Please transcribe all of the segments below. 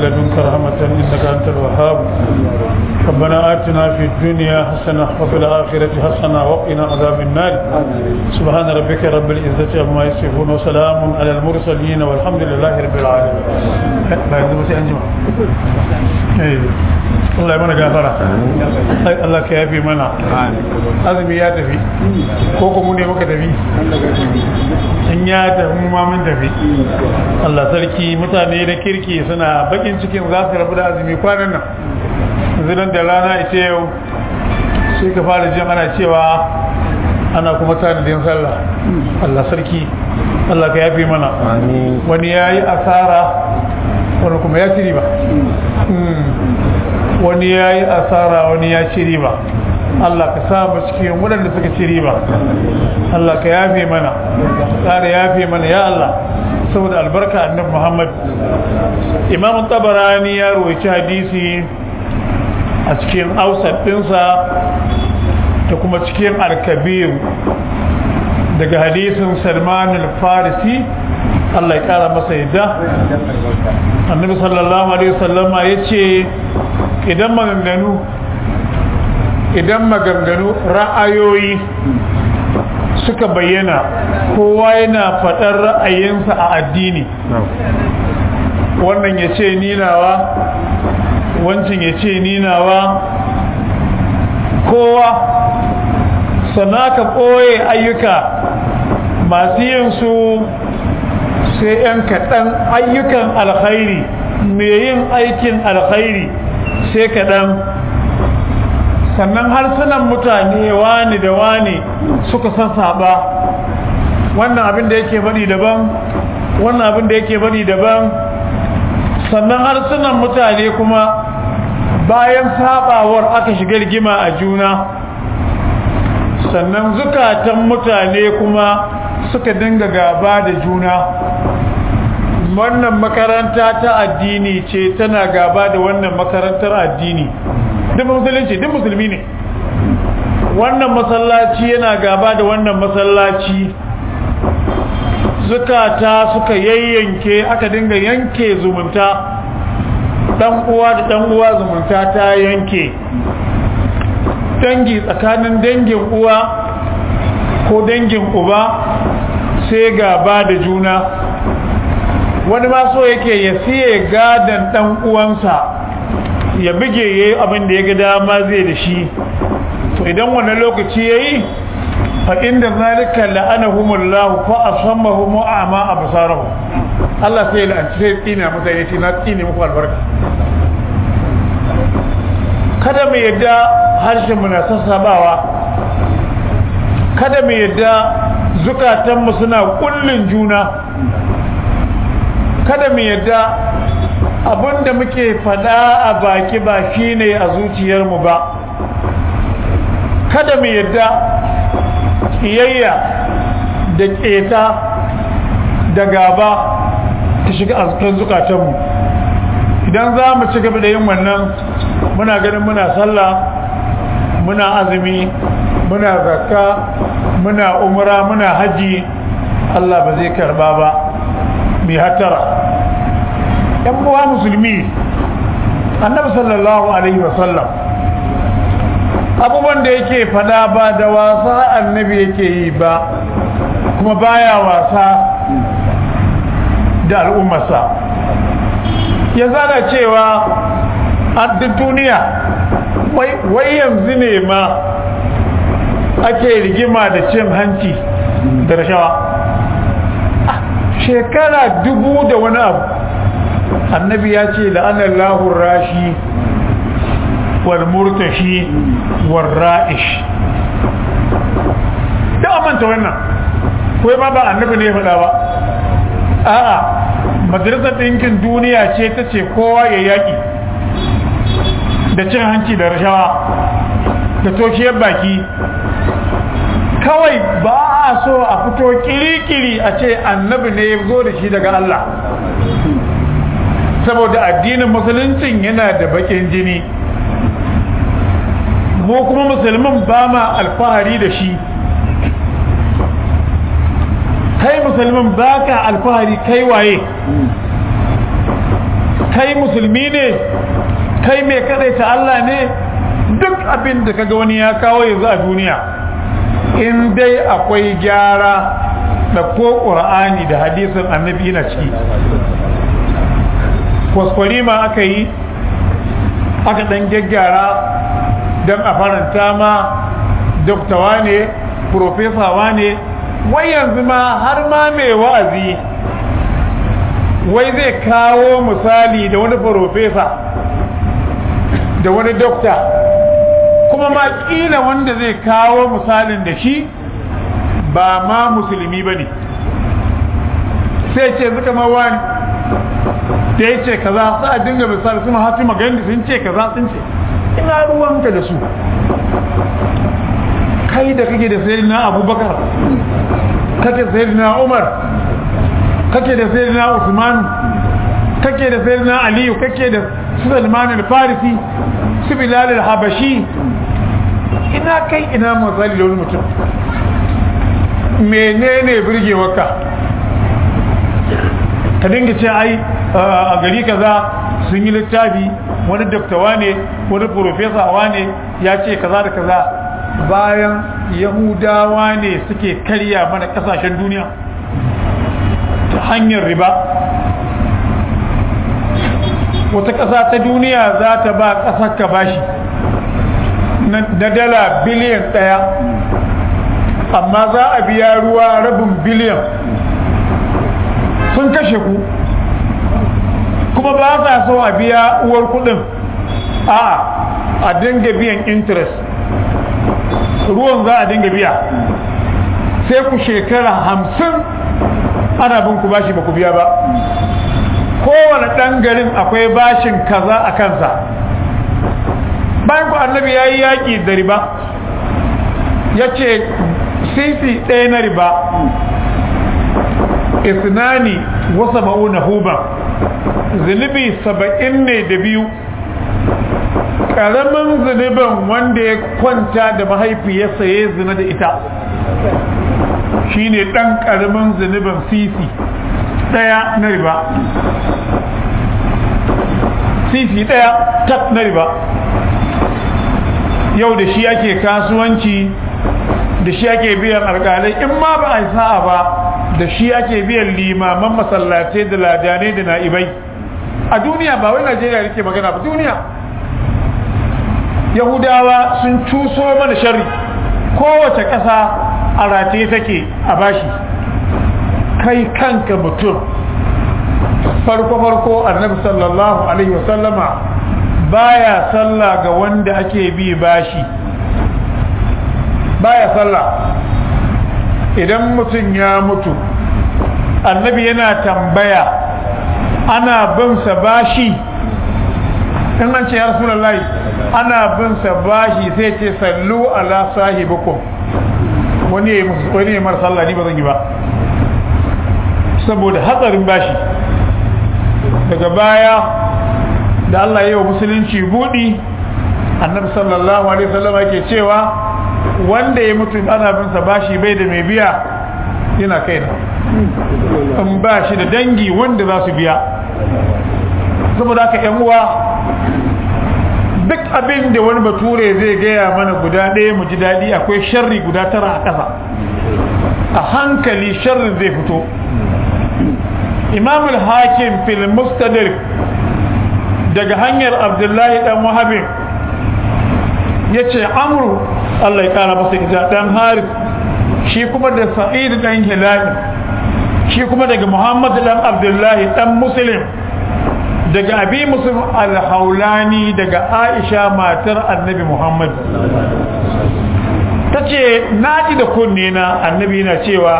لدنك رحمة إنك أنت الوهاب ربنا آتنا في الدنيا حسنة وفي الآخرة حسنة وقنا عذاب النار سبحان ربك رب العزة عما يصفون وسلام على المرسلين والحمد لله رب العالمين بعد ما سأنجمع Allah ya mana gafara Allah ka yafe mana azumi ya tafi ko kuma ne muka tafi in ya tafi mu ma mun tafi Allah sarki mutane da kirki suna bakin cikin za su rabu da azumi kwanan nan zinan da rana ita yau sai ka fara jin ana cewa ana kuma tanadin sallah Allah sarki Allah ka yafe mana wani ya yi asara wani kuma ya ci riba wani ya yi asara wani ya ci riba Allah ka sa mu cikin waɗanda suka ci riba Allah ka yafe mana ƙara yafe mana ya Allah saboda albarka annabi Muhammad Imam Tabarani ya rawaita hadisi a cikin ausat ɗinsa da kuma cikin al-kabir daga hadisin Salman al-Farisi Allah ya kara masa yadda annabi sallallahu alaihi wasallama yace idan maganganu idan maganganu ra'ayoyi suka bayyana kowa yana faɗar ra'ayinsa a addini wannan ya ce ninawa wancan ya ce ninawa kowa sana ka ɓoye ayyuka masu yin su sai 'yan kaɗan ayyukan alkhairi mai yin aikin alkhairi sai kaɗan sannan harsunan mutane wani da wani suka sassaba wannan abin da yake bari daban wannan abin da yake bari daban sannan harsunan mutane kuma bayan sabawar aka shiga rigima a juna sannan zukatan mutane kuma suka dinga gaba da juna wannan makaranta ta addini ce tana gaba da wannan makarantar addini duk musulunci duk musulmi ne wannan masallaci yana gaba da wannan masallaci zukata suka yayyanke aka dinga yanke zumunta dan uwa da dan uwa zumunta ta yanke dangi tsakanin dangin uwa ko dangin uba sai gaba da juna wani ma so yake ya siye gadan dan uwansa ya bige yayi abin da ya ga dama zai da shi to idan wannan lokaci yayi fa inda zalika la'anahumullahu fa asammahum wa ama absarahum Allah sai la'anci sai tsina masa yace na tsine muku albarka kada mu yadda harshen mu na sassabawa kada mu yadda zukatanmu suna kullun juna kada mu yadda abinda muke fada a baki ba shine a zuciyarmu ba kada mu yadda kiyayya da keta da gaba ta shiga a cikin zukatanmu idan za mu ci gaba da yin wannan muna ganin muna sallah muna azumi muna zakka muna umra muna haji Allah ba zai karba ba mai hatara yan buwa musulmi annabi sallallahu alaihi wasallam abubuwan da yake fada ba da wasa annabi yake yi ba kuma baya wasa da al'ummarsa ya zana cewa a duk duniya wai yanzu ne ma ake rigima da cin hanci da rashawa shekara dubu da wani abu annabi ya ce la'anar lahun rashi wal murtashi wal ra'ish da amanta wannan kawai ma ba annabi ne faɗa ba a'a majalisar ɗinkin duniya ce ta ce kowa ya yaƙi da cin hanci da rashawa da toshiyar baki kawai ba a so a fito kiri-kiri a ce annabi ne ya zo da shi daga Allah saboda addinin musuluncin yana da bakin jini mu kuma musulmin ba ma alfahari da shi kai musulmin ba ka alfahari kai waye kai musulmi ne kai mai ta Allah ne duk abin da kaga wani ya kawo yanzu a duniya in dai akwai gyara da ko ƙur'ani da hadisin annabi na ciki kwaskwari ma aka yi aka ɗan gyaggyara don a faranta ma doktawa ne profesawa ne wai yanzu ma har ma mai wa'azi wai zai kawo misali da wani profesa da wani dokta kuma ma kila wanda zai kawo misalin da shi ba ma musulmi ba ne sai ce suka mawani da ya ce kaza sa a dinga misali su mahafi magani sun ce kaza sun ce ina ruwanka da su kai da kake da sayyidina abubakar kake da sayyidina umar kake da sayyidina usman kake da sayyidina aliyu kake da sulaiman al-farisi su bilal al-habashi ina kai ina misali da wani mutum menene burgewarka ka dinga ce ai a gari kaza sun yi littafi wani doktawa ne wani profesawa ne ya ce kaza da kaza bayan yahudawa ne suke karya mana kasashen duniya ta hanyar riba wata ƙasa ta duniya za ta ba ƙasar ka bashi na dala biliyan ɗaya amma za a biya ruwa rabin biliyan sun kashe ku kuma ba sa so a biya uwar kudin a a dinga biyan interest ruwan za a dinga biya sai ku shekara hamsin ana bin ku bashi ba ku biya ba kowane ɗan garin akwai bashin kaza a kansa bayan ku annabi ya yi yaƙi da riba ya ce sisi ɗaya na riba isnani wasa ma'una huban zunubi saba'in ne da biyu ƙaramin zunubin wanda ya kwanta da mahaifiyarsa ya zina da ita shine ɗan ƙaramin zunubin sisi ɗaya na riba sisi ɗaya tak na riba yau da shi ake kasuwanci da shi ake biyan alƙalai in ma ba a yi sa'a ba da shi ake biyan limaman masallatai da ladanai da na'ibai a duniya ba wai najeriya rike magana ba duniya yahudawa sun cuso mana sharri kowace ƙasa a rataye take a bashi kai kanka mutum farko-farko annabi sallallahu alaihi wasallama baya sallah ga wanda ake bi bashi baya sallah idan mutum ya mutu annabi yana tambaya ana bin sa bashi in an ce ya rasulullahi ana bin sa bashi sai ce sallu ala sahibukum wani ya wani ya mara sallah ni ba zan yi ba saboda hatsarin bashi daga baya da Allah ya yi wa musulunci budi annabi sallallahu alaihi wasallam yake cewa wanda ya mutu ana bin sa bashi bai da mai biya yana kaina in ba shi da dangi wanda za su biya saboda haka yan uwa duk abin da wani bature zai gaya mana guda ɗaya mu ji daɗi akwai sharri guda tara a ƙasa a hankali sharrin zai fito imam al-hakim fil mustadrik daga hanyar abdullahi dan wahabin ya ce amru allah ya kara masa ita dan harif shi kuma da sa'id dan hilali shi kuma daga muhammad dan abdullahi dan muslim daga abi muslim al-haulani daga aisha matar annabi muhammad ta ce na ji da kunne na annabi na cewa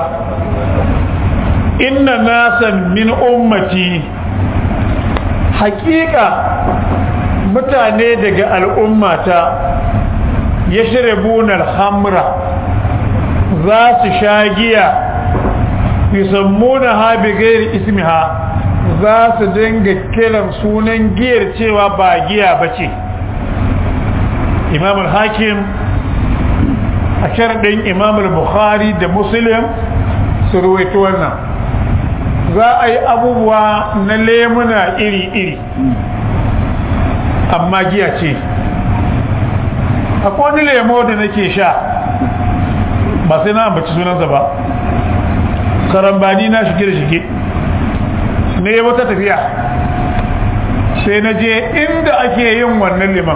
inna nasan min ummati hakika mutane daga al'ummata ya shirebunar hamra za su sha giya yusammuna ha bi gairi ismiha za su dinga kiran sunan giyar cewa ba giya ba ce imamul hakim a sharaɗin imamul bukhari da muslim su ruwaito wannan za a yi abubuwa na lemuna iri-iri amma giya ce akwai wani lemo da nake sha ba sai na ambaci sunansa ba karambani na shige da shige ne wata tafiya sai na je inda ake yin wannan liman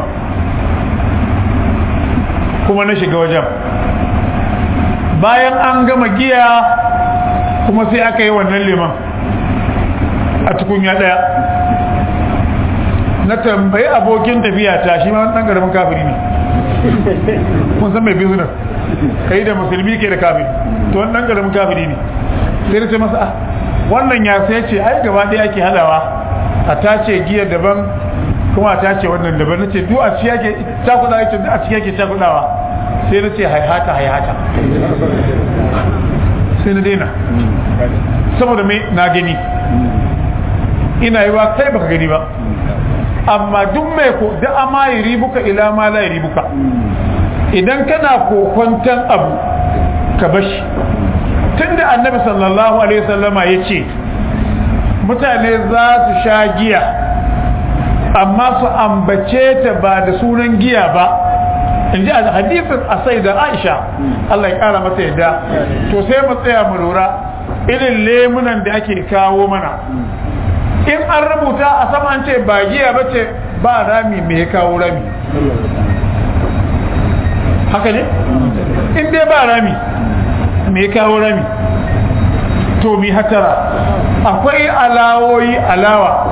kuma na shiga wajen bayan an gama giya kuma sai aka yi wannan liman a tukunya daya na tambayi abokin tafiya ta shi ma ɗan ƙaramin kafiri ne kun san mai business kai da musulmi ke da kafiri to wani ɗan ƙaramin kafiri ne sai da ce masa wannan ya sai ce ai gaba ɗaya ake hadawa a tace giya daban kuma a tace wannan daban na ce duk a ci yake cakuɗa yake a ci yake cakuɗawa sai na ce haihata haihata sai na daina saboda mai na gani ina yi wa kai baka gani ba amma duk mai ko da ama yi ribuka ila ma la yi ribuka idan kana kokwantan abu ka bashi tunda annabi sallallahu alaihi wasallama ya ce mutane za su sha giya amma su ambace ta ba da sunan giya ba in ji a hadisin asai da aisha Allah ya kara mata yadda to sai mu tsaya mu lura irin lemunan da ake kawo mana in an rubuta a sama an ce ba giya ba ce ba rami me ya kawo rami haka ne in dai ba rami me ya kawo rami to mi hatara akwai alawoyi alawa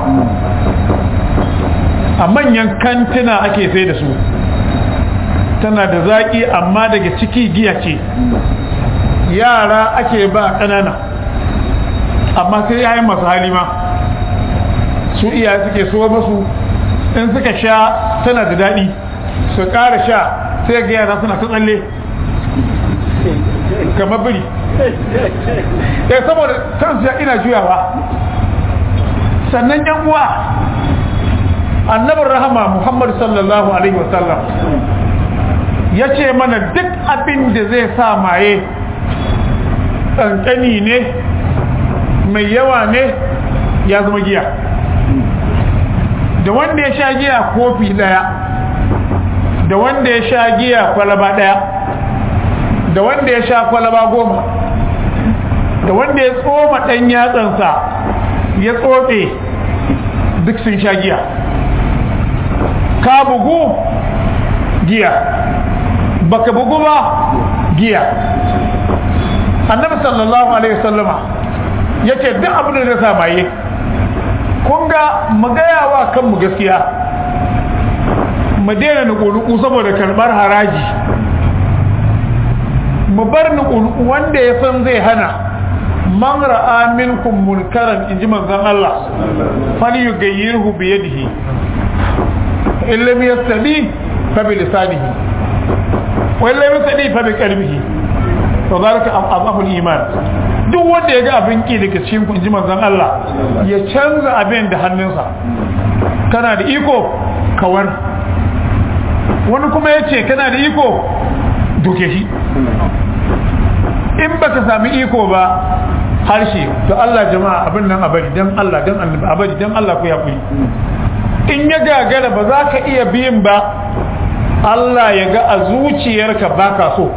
a manyan kantina ake sai da su tana da zaƙi amma daga ciki giya ce yara ake ba ƙanana amma sai yayin masu halima su iya suke so masu in suka sha tana da daɗi su ƙara sha sai ga yara suna ta tsalle kamar biri ya saboda kansu ya ina juyawa sannan yan uwa annabin rahama muhammad sallallahu alaihi wasallam ya ce mana duk abin da zai sa maye ƙanƙani ne mai yawa ne ya zama giya da wanda ya sha giya kofi ɗaya da wanda ya sha giya kwalaba ɗaya da wanda ya sha kwalaba goma da wanda ya tsoma ɗan yatsansa ya tsotse duk sun sha giya ka bugu giya baka bugu ba giya annabi sallallahu alaihi wasallama yace duk abin da zai maye kun ga mu gaya wa kanmu gaskiya mu daina nuku saboda karbar haraji mu bar nuku wanda ya san zai hana man ra'a minkum munkaran inji manzon Allah falyughayyirhu bi yadihi illam yastadi fa bi lisanihi wa illam yastadi fa bi qalbihi to zalika azafu iman duk wanda ya ga abin ki daga cikin kun ji manzon Allah ya canza abin da hannunsa kana da iko kawar wani kuma ya ce kana da iko duke shi in baka sami iko ba harshe to Allah jama'a abin nan abadi dan Allah dan annabi abadi dan Allah ku yaƙuri in ya gagara ba za ka iya biyin ba Allah ya ga a zuciyarka baka so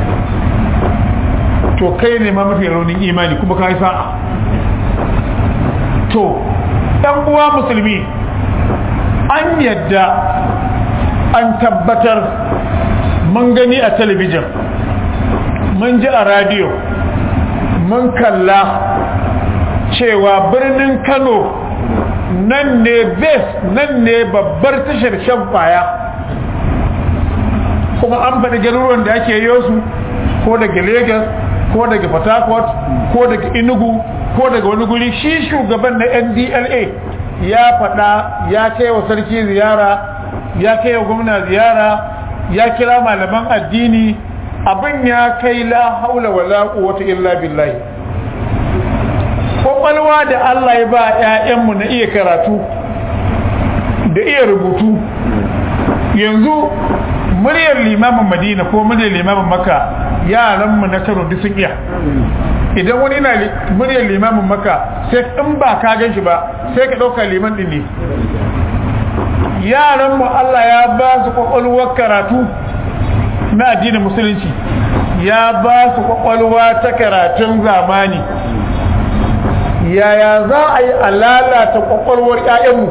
to kai ne ma mafi raunin imani kuma ka yi sa'a to ɗan uwa musulmi an yadda an tabbatar mun gani a talabijin mun ji a radiyo mun kalla cewa birnin kano nan ne bes nan ne babbar tashar shan kwaya kuma an faɗi garuruwan da ake yi su ko daga lagos ko daga port harcourt ko daga inugu ko daga wani guri shi shugaban na ndla ya faɗa ya kai wa sarki ziyara ya kai wa gwamna ziyara ya kira malaman addini abin ya kai la haula wala quwwata illa billahi kwakwalwa da Allah ya ba ƴaƴanmu na iya karatu da iya rubutu yanzu muryar limamin madina ko muryar limamin maka yaranmu na kano duk sun iya idan wani na muryar limamin maka sai in ba ka gan shi ba sai ka ɗauka liman ɗin ne yaranmu Allah ya ba su ƙwaƙwalwar karatu na addinin musulunci ya ba su ƙwaƙwalwa ta karatun zamani yaya za a yi a lalata ƙwaƙwalwar 'ya'yanmu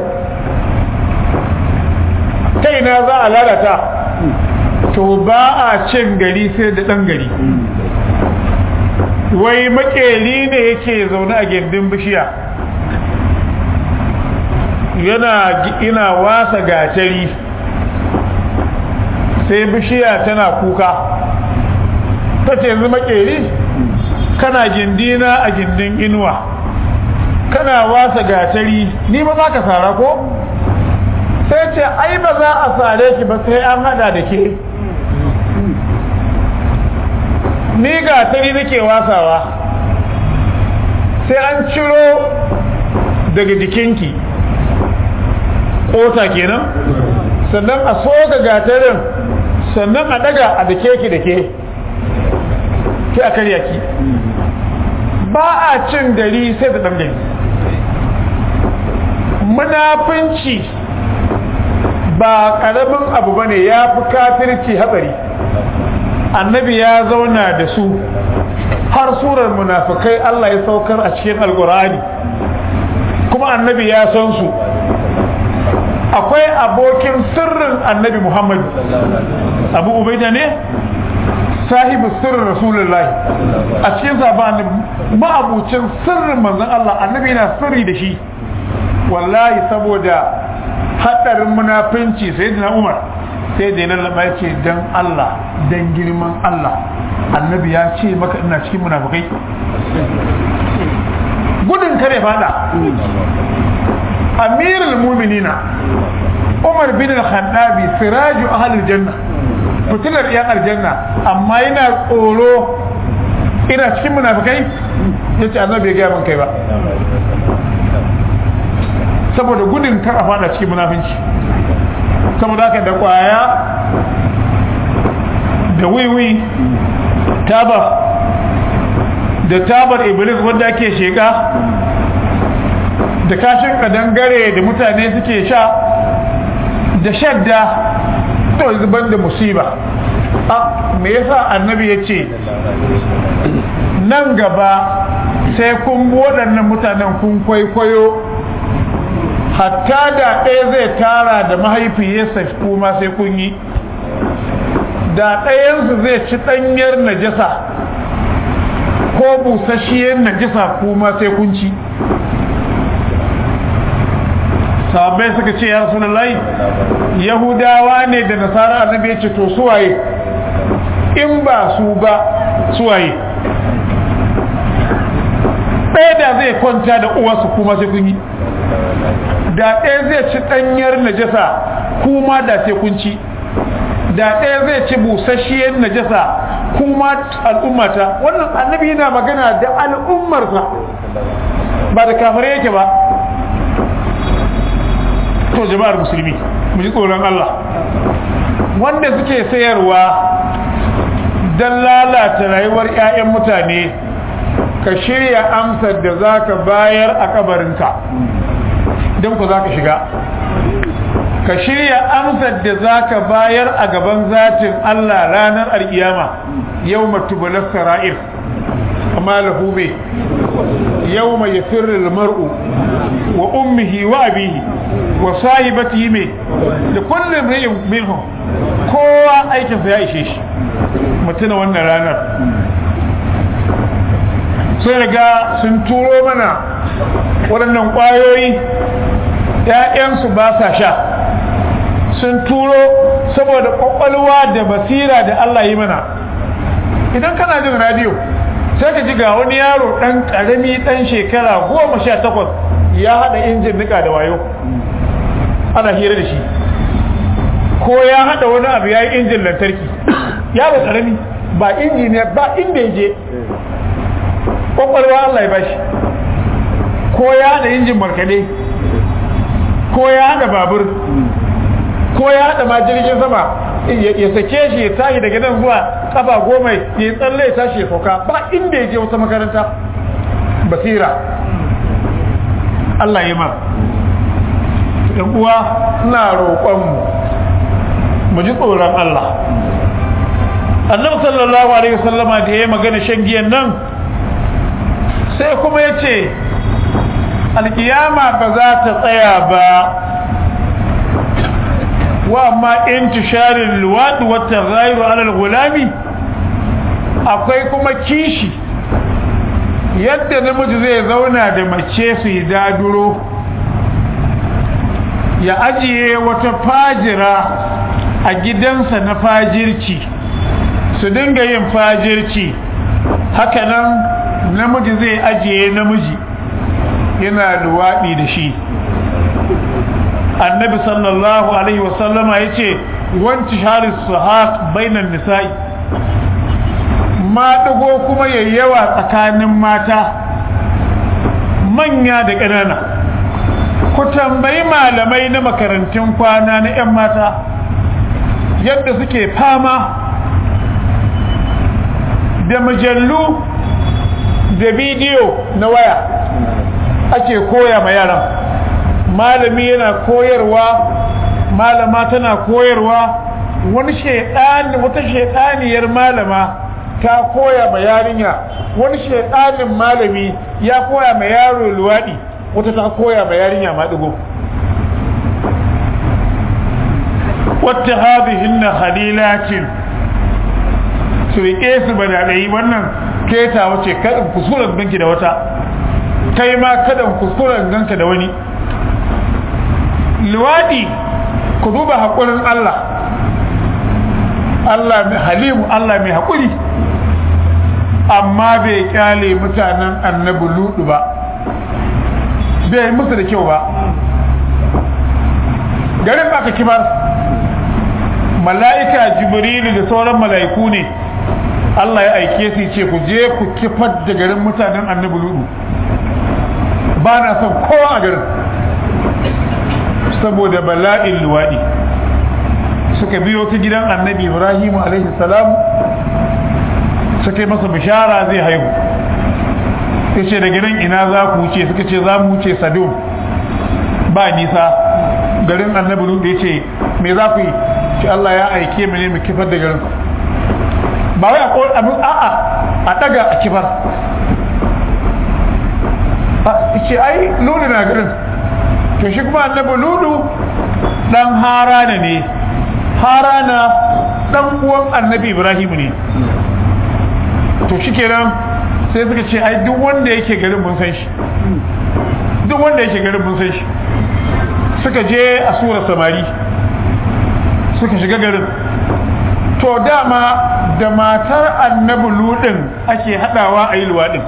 ta ina za a lalata to ba a cin gari sai da ɗan gari wai makeri ne yake zaune a gindin bishiya yana ina wasa gatari sai bishiya tana kuka ta ce yanzu makeri kana gindina a gindin inuwa kana wasa gatari ni ba za ka sara ko sai ce ai ba za a sare ki ba sai an hada da ke ni gatari nake wasawa sai an ciro daga jikinki kota kenan sannan a soga gatarin sannan a daga a dake ki da ke ki a karya ki ba a cin gari sai da ɗan munafinci ba ƙaramin abu bane ya fi kafirci hatsari annabi ya zauna da su har surar munafikai Allah ya saukar a cikin alkur'ani kuma annabi ya san su akwai abokin sirrin annabi Muhammad abu ubaida ne sahibu sirrin rasulullahi a cikin sabon ma'abucin sirrin manzon Allah annabi yana sirri da shi wallahi saboda hadarin munafinci sai da Umar sai da lallaba ya ce dan Allah dan girman Allah annabi ya ce maka ina cikin munafikai gudun kare fada amirul mu'minina Umar bin al-Khattabi siraju ahlul janna fitilar yan aljanna amma yana tsoro ina cikin munafikai yace annabi ya ga min kai ba saboda gudun kar a fada cikin munafinci saboda haka da kwaya da wiwi taba da tabar iblis wanda ake sheka da kashin kadangare da mutane suke sha da shadda to zuban da musiba a me yasa annabi ya ce nan gaba sai kun waɗannan mutanen kun kwaikwayo hatta da ɗaya zai tara da mahaifiyarsa kuma sai kun yi da ɗayansu zai ci ɗanyar najasa ko busasshiyar najasa kuma sai kun ci sahabbai suka ce ya rasu yahudawa ne da nasara annabi ya ce to suwaye in ba su ba suwaye ɗaya da zai kwanta da uwarsu kuma sai kun yi da ɗaya zai ci ɗanyar najasa kuma da sai kun ci da ɗaya zai ci busasshiyar najasa kuma al'ummata wannan annabi yana magana da al'ummarsa ba da kafare yake ba to jama'ar musulmi mu ji tsoron Allah wanda suke sayarwa don lalata rayuwar 'ya'yan mutane ka shirya amsar da za ka bayar a kabarinka don ku za ka shiga ka shirya amsar da za ka bayar a gaban zatin Allah ranar alkiyama yau matubular sara'ir amma lahube yau mai ya firri mar'u wa ummihi wa abihi wa sahibatihi mai da kullum ri'in minhu kowa aikinsa ya ishe shi mutuna wannan ranar sai daga sun turo mana waɗannan ƙwayoyi ‘ya'yansu ba sa sha sun turo saboda ƙwaƙwalwa da basira da Allah yi mana idan kana jin radiyo sai ka ji ga wani yaro ɗan ƙarami ɗan shekara goma sha takwas ya haɗa injin nika da wayo ana hira da shi ko ya haɗa wani abu ya yi injin lantarki yaro ƙarami ba injiniya ba inda ya je ƙwaƙwalwa Allah ya bashi ko ya haɗa injin markaɗe ko ya haɗa babur ko ya haɗa ma jirgin sama ya sake shi ya tashi daga nan zuwa kafa goma ya yi tsalle ya tashi ya sauka ba inda ya je wata makaranta basira Allah ya ma ɗan uwa ina roƙonmu mu ji tsoron Allah annabi sallallahu alaihi wasallama da ya magana shan giyan nan sai kuma ya ce alkiyama ba za ta tsaya ba wa amma intisharin luwaɗi wata zairu alal gulami akwai kuma kishi yadda namiji zai zauna da mace su yi daduro ya ajiye wata fajira a gidansa na fajirci su dinga yin fajirci hakanan namiji zai ajiye namiji yana luwaɗi da shi annabi sallallahu alaihi wasallama ya ce wanci shari su bainan nisa'i maɗigo kuma yayyawa tsakanin mata manya da ƙanana ku tambayi malamai na makarantun kwana na 'yan mata yadda suke fama da mujallu da bidiyo na waya ake koya ma yaran malami yana koyarwa malama tana koyarwa wani shedani wata shedaniyar malama ta koya ma yarinya wani shedanin malami ya koya ma yaro luwadi wata ta koya ma yarinya maɗigo wata hadihinna halilatin su riƙe su badadai wannan keta wace kaɗin kuskuren ganki da wata kai ma kaɗin kuskuren ganka da wani luwaɗi ku duba haƙurin Allah Allah mai halimu Allah mai haƙuri amma bai kyale mutanen annabi ludu ba bai musu da kyau ba garin aka kibar mala'ika jibrilu da sauran mala'iku ne Allah ya aike su ce ku je ku kifar da garin mutanen annabi ludu ba na son kowa a garin saboda bala'in luwaɗi suka biyo ta gidan annabi ibrahim alaihi salam suka yi masa bishara zai haihu ya ce da gidan ina za ku wuce suka ce za mu wuce sadom ba nisa garin annabi ludu ya ce me za ku yi ce Allah ya aike mu ne mu kifar da garin ba wai a abin a'a a daga a kifar ce ai ludu na garin to shi kuma annabi ludu dan harana ne harana dan uwan annabi ibrahim ne to shi kenan sai suka ce ai duk wanda yake garin mun san shi duk wanda yake garin mun san shi suka je a sura samari suka shiga garin to dama da matar annabi ludin ake hadawa a yi luwaɗin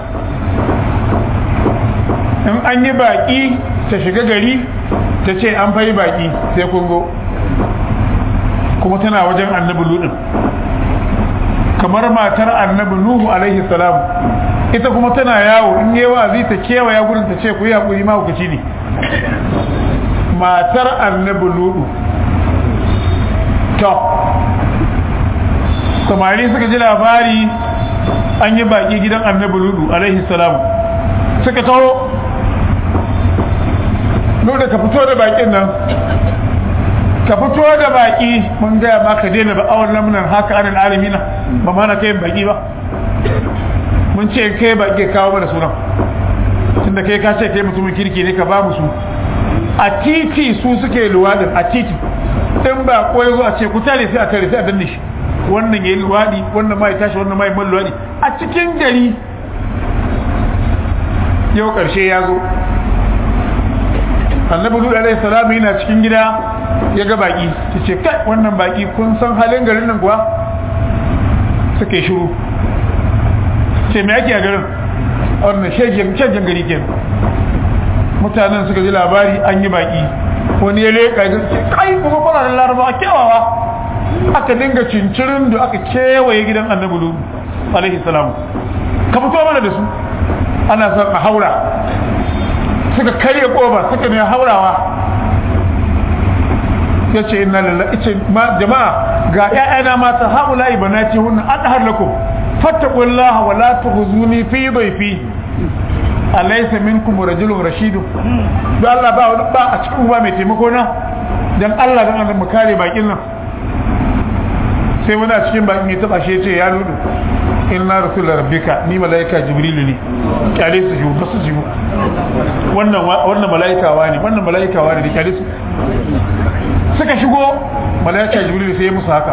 in an yi baƙi ta shiga gari ta ce an fayi baƙi sai kungo kuma tana wajen annabi ludin kamar matar annabi nuhu alaihi salam ita kuma tana yawo in yi wa'azi ta kewaya gurin ta ce ku yi haƙuri mahaukaci ne matar annabi ludu to samari suka ji labari an yi baki gidan annabi ludu alaihi salam suka taho ludu ka fito da bakin nan ka fito da baki mun gaya ma ka daina ba awon lamunan haka anan alamina ba mana kai baki ba mun ce kai baki kawo mana sunan tunda kai ka ce kai mutumin kirki ne ka ba mu su a titi su suke luwadin a titi in ba ko yazo a ce ku tare sai a tare sai a danne shi wannan yayi luwadi wannan mai tashi wannan mai man luwadi a cikin gari yau karshe ya zo annabi lulu alaihi salam yana cikin gida ya ga baki ce kai wannan baki kun san halin garin nan kuwa suke shiru ce me ake a garin wannan shegen shegen gari kenan mutanen suka ji labari an yi baki wani ya leƙa ya ce kai kuma kuna da laraba a kewawa aka dinga cincirin da aka kewaye gidan annabi lutu alaihi salam ka fito mana da su ana son a haura suka karya koba suka ne haurawa ya ce inna lillahi ce jama'a ga ƴaƴana mata haula'i banati hunna adhar lakum fattaqullaha wa la tukhzuni fi dhayfi alaysa minkum rajulun rashidun da Allah ba ba a cikin uba mai taimako na dan Allah dan Allah mu kare bakin nan sai wani a cikin bakin ya taba shi ya ce ya ludu inna rasul rabbika ni malaika jibril ne kyale su jibu basu jibu wannan wannan malaika wani wannan malaika wani da kyale su suka shigo malaika jibril sai ya musu haka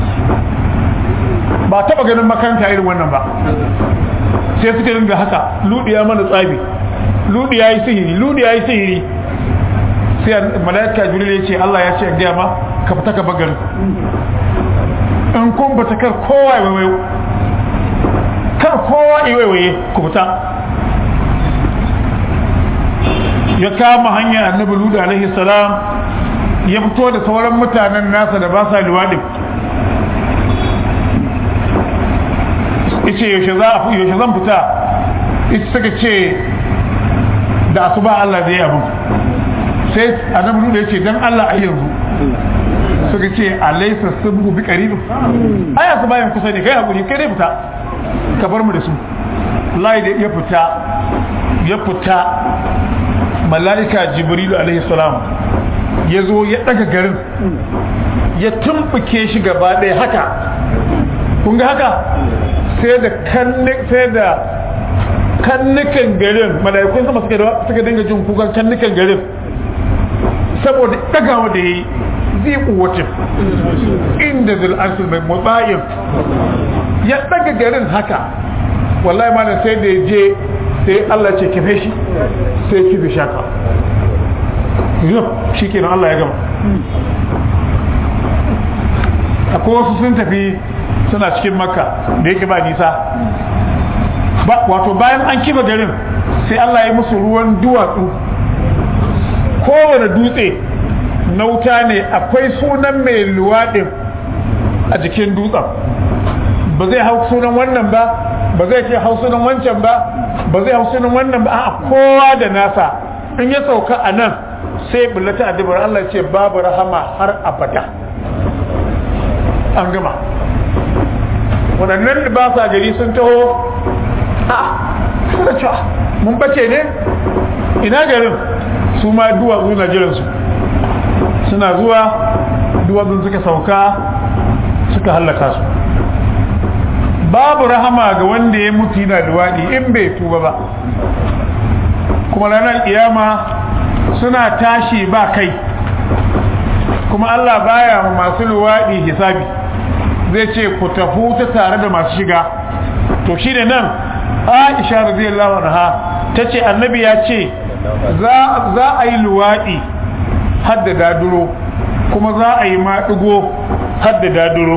ba taba ganin makanta irin wannan ba sai suka dinga haka ludi ya mana tsabi ludi ya yi sihiri ludi ya yi sihiri sai malaika jibril ya ce Allah ya ce ga ma ka fita ka bagar in kun bata kar kowa ya wayo kar kowa ya waye ku fita ya kama hanya annabi ludu alaihi salam ya fito da sauran mutanen nasa da ba sa luwaɗin yace yaushe za a yaushe zan fita ita suka ce da asuba Allah zai abu sai annabi ludu ya ce dan Allah a yanzu suka ce alaisa subhu bi qarib ai asuba yan kusa ne kai hakuri kai dai fita ka bar mu da su wallahi da ya fita ya fita mala'ika jibrilu alaihi salam ya zo ya daga garin ya tumbuke shi gaba ɗaya haka kun ga haka sai da sai da kannukan garin mala'ikun sama suka dinga jin kukan kannukan garin saboda dagawa da yayi zai kuwatin inda zil'arsul mai mutsayin ya daga garin haka wallahi malam sai da ya je sai Allah ce kife shi sai kife shaka yau shi kenan Allah ya gama akwai wasu sun tafi suna cikin makka da yake ba nisa wato bayan an kiba garin sai Allah ya musu ruwan duwatsu kowane dutse na wuta ne akwai sunan mai luwaɗin a jikin dutsen ba zai hau sunan wannan ba ba zai ce hau sunan wancan ba ba zai hau sunan wannan ba a kowa da nasa in ya sauka a nan sai bullata adibar Allah ce babu rahama har abada an gama waɗannan da ba sa gari sun taho a suna cewa mun bace ne ina garin su ma duwatsu na jiransu suna zuwa duwatsun suka sauka suka hallaka su babu rahama ga wanda ya mutu yana duwaɗi in bai tuba ba kuma ranar kiyama suna tashi ba kai kuma Allah baya masu luwaɗi hisabi zai ce ku tafi ta tare da masu shiga to shi da nan aisha radiyallahu anha ta ce annabi ya ce za a yi luwaɗi hadda daduro kuma za a yi maɗigo hadda daduro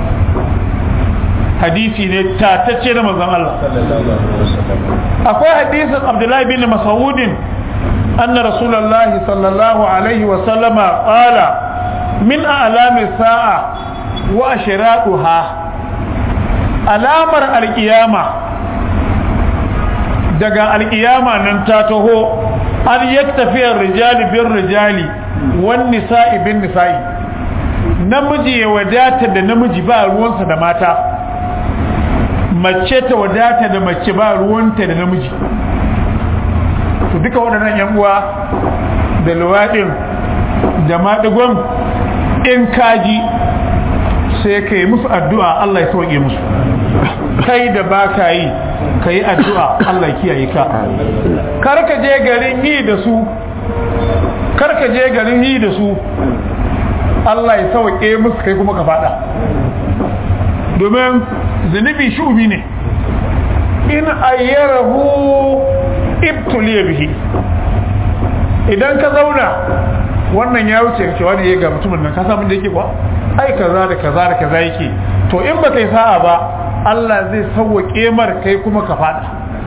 hadisi ne tatacce na manzon Allah akwai hadisin abdullahi bin mas'udin anna rasulullahi sallallahu alaihi wa sallama qala min a'lami sa'a wa ashraquha alamar alkiyama daga alkiyama nan ta taho an yaktafiya rijali bin rijali wan nisa'i bin nisa'i namiji ya wadata da namiji ba ruwansa da mata mace ta wadata da mace ba ruwanta da namiji to duka waɗannan yan uwa da luwaɗin da maɗigon in kaji sai ka yi musu addu'a Allah ya sauke musu kai da ba ka yi ka yi addu'a Allah ya kiyaye ka karka je garin yi da su karka je garin yi da su Allah ya sauke musu kai kuma ka fada domin zunubi shubi ne in ayyarahu ibtuliya bihi idan ka zauna wannan ya wuce ka ce wani ya ga mutumin nan ka samu da yake kuwa ai kaza da kaza da kaza yake to in ba kai sa'a ba Allah zai sauwaƙe mar kai kuma ka fada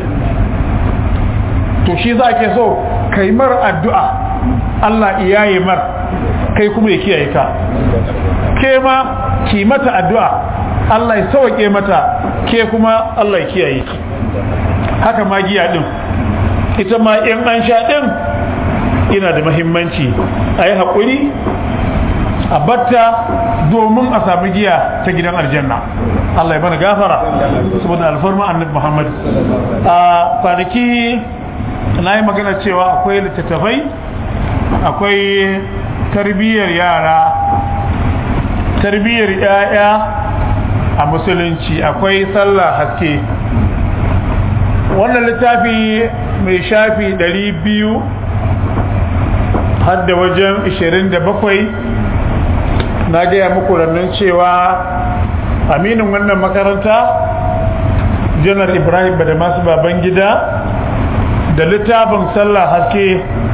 to shi za ke so kai mar addu'a Allah iyaye mar kai kuma ya kiyaye ka ke ma ki mata addu'a Allah ya sauwaƙe mata ke kuma Allah ya kiyaye ki haka ma giya din ita ma in an sha din ina da mahimmanci a yi haƙuri a batta domin a sami giya ta gidan aljanna Allah ya bana gafara saboda alfarma annabi Muhammad a kwanaki na yi magana cewa akwai littattafai akwai tarbiyyar yara tarbiyyar yaya a musulunci akwai sallah haske wannan littafi mai shafi 200 har da wajen 27 na gaya muku rannan cewa aminin wannan makaranta janar ibrahim da masu baban gida da littafin sallah haske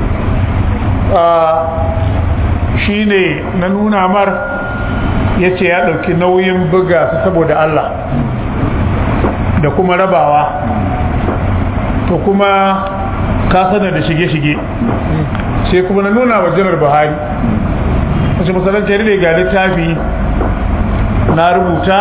shi ne na nuna mar ya ce ya ɗauki nauyin buga su saboda Allah da kuma rabawa to kuma ka sanar da shige-shige sai kuma na nuna wa janar buhari wasu masalanci ne ga littafi na rubuta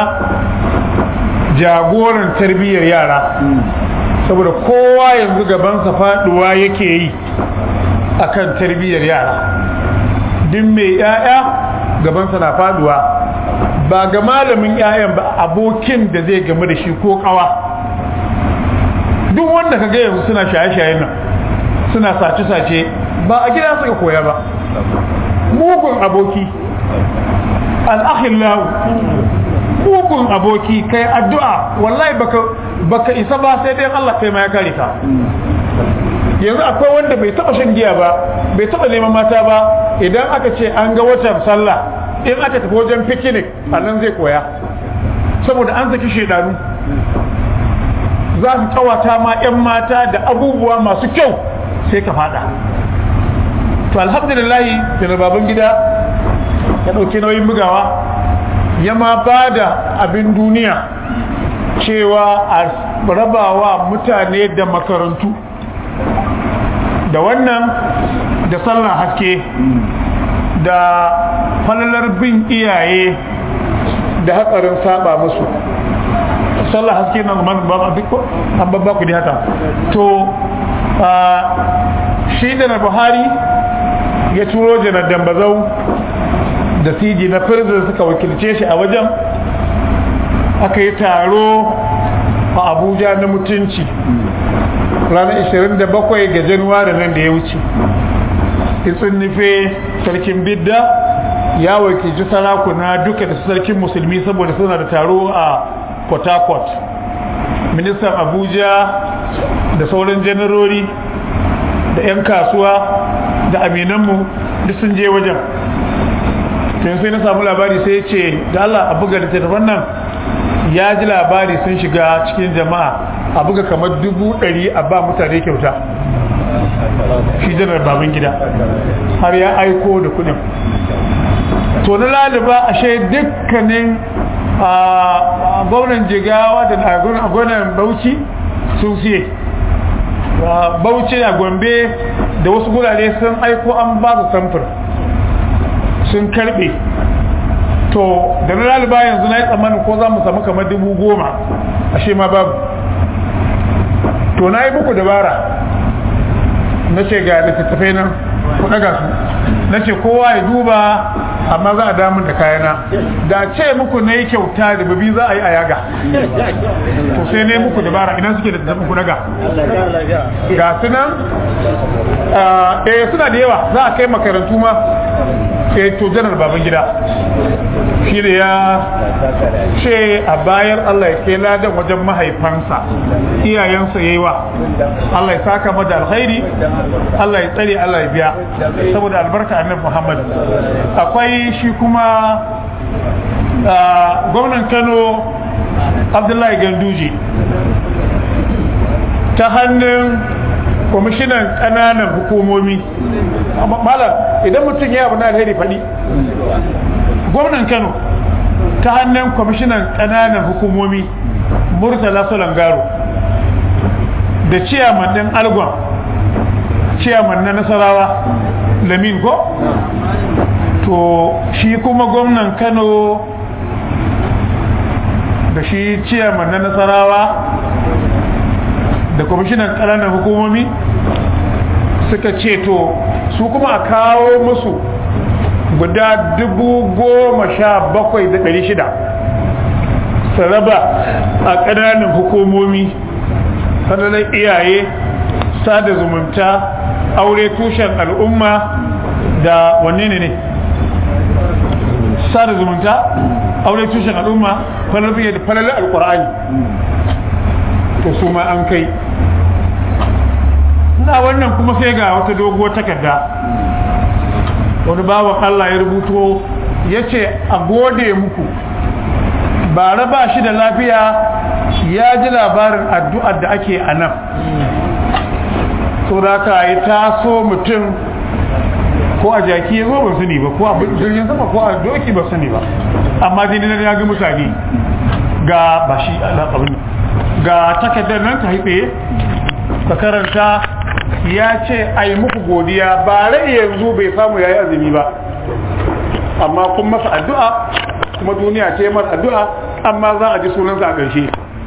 jagoran tarbiyyar yara saboda kowa yanzu gabansa faduwa yake yi akan tarbiyyar yara duk mai yaya gabansa na faduwa ba ga malamin yayan ba abokin da zai gamu da shi ko kawa duk wanda ka ga yanzu suna shaye-shaye nan suna sace-sace ba a gida suka koya ba mugun aboki al'akhillahu mugun aboki kai addu'a wallahi baka baka isa ba sai dai Allah kai ma ya kare ka yanzu akwai wanda bai taba shan giya ba bai taba neman mata ba idan aka ce an ga watan sallah in aka tafi wajen picnic a nan zai koya saboda an saki shedanu za su kawata ma 'yan mata da abubuwa masu kyau sai ka fada to alhamdulillahi da baban gida ya ɗauki nauyin bugawa ya ma ba da abin duniya cewa a rabawa mutane da makarantu da wannan da sallah haske da falalar bin iyaye da hatsarin saba musu sallah haske na an babba ku haka to shi da na buhari ya turo janar dambazau da siji na firzin suka wakilce shi a wajen aka yi taro a abuja na mutunci ranar 27 ga januwari nan da ya wuce itsin nufe sarkin bidda ya wakilci sarakuna duka da sarkin musulmi saboda suna da taro a port harcourt ministan abuja da sauran janarori da 'yan kasuwa da aminanmu duk sun je wajen tun sai na samu labari sai ya ce da Allah a buga littattafan nan ya ji labari sun shiga cikin jama'a a buga kamar dubu ɗari a ba mutane kyauta shi janar babin gida har ya aiko da kudin to na laliba ashe dukkanin gwamnan jigawa da gwamnan bauchi sun siye bauchi a gombe da wasu gurare sun aiko an ba su samfur sun karbe to da na laliba yanzu na yi tsammanin ko za mu samu kamar dubu goma ashe ma babu to na yi muku dabara na ce ga littattafai nan ku daga su na ce kowa ya duba amma za a damun da kayana da ce muku na yi kyauta da babi za a yi a yaga to sai ne muku dabara idan suke da tafi ku daga ga su nan eh suna da yawa za a kai makarantu ma sai to janar baban gida shi da ya ce a bayar Allah ya kai ladan wajen mahaifansa iyayensa yayi wa Allah ya saka mada alkhairi Allah ya tsare Allah ya biya saboda albarka annabi Muhammad akwai shi kuma gwamnan Kano Abdullahi Ganduje ta hannun kwamishinan ƙananan hukumomi malam idan mutum ya abu na alheri faɗi gwamnan kano ta hannun kwamishinan ƙananan hukumomi murtala solangaro da ciyaman ɗin algon ciyaman na nasarawa lamin ko to shi kuma gwamnan kano da shi ciyaman na nasarawa da kwamishinan ƙananan hukumomi suka ce to su kuma a kawo musu guda dubu goma sha bakwai da ɗari shida su raba a ƙananan hukumomi sanannen iyaye sada zumunta aure tushen al'umma da wanne ne ne sada zumunta aure tushen al'umma falalfiye da falalin alkur'ani to su ma an kai na wannan kuma sai ga wata doguwar takarda wani bawan Allah ya rubuto ya ce a gode muku ba raba shi da lafiya ya ji labarin addu'ar da ake a nan so da ka yi taso mutum ko a jaki ya zo ba sani ba ko a jirgin sama ko a doki ba sani ba amma dai na ya ga mutane ga ba shi abin ga takardar nan ta haife ka karanta ya ce a yi muku godiya ba rai yanzu bai samu ya yi azumi ba amma kun masa addu'a kuma duniya ce mar addu'a amma za a ji sunansa a ƙarshe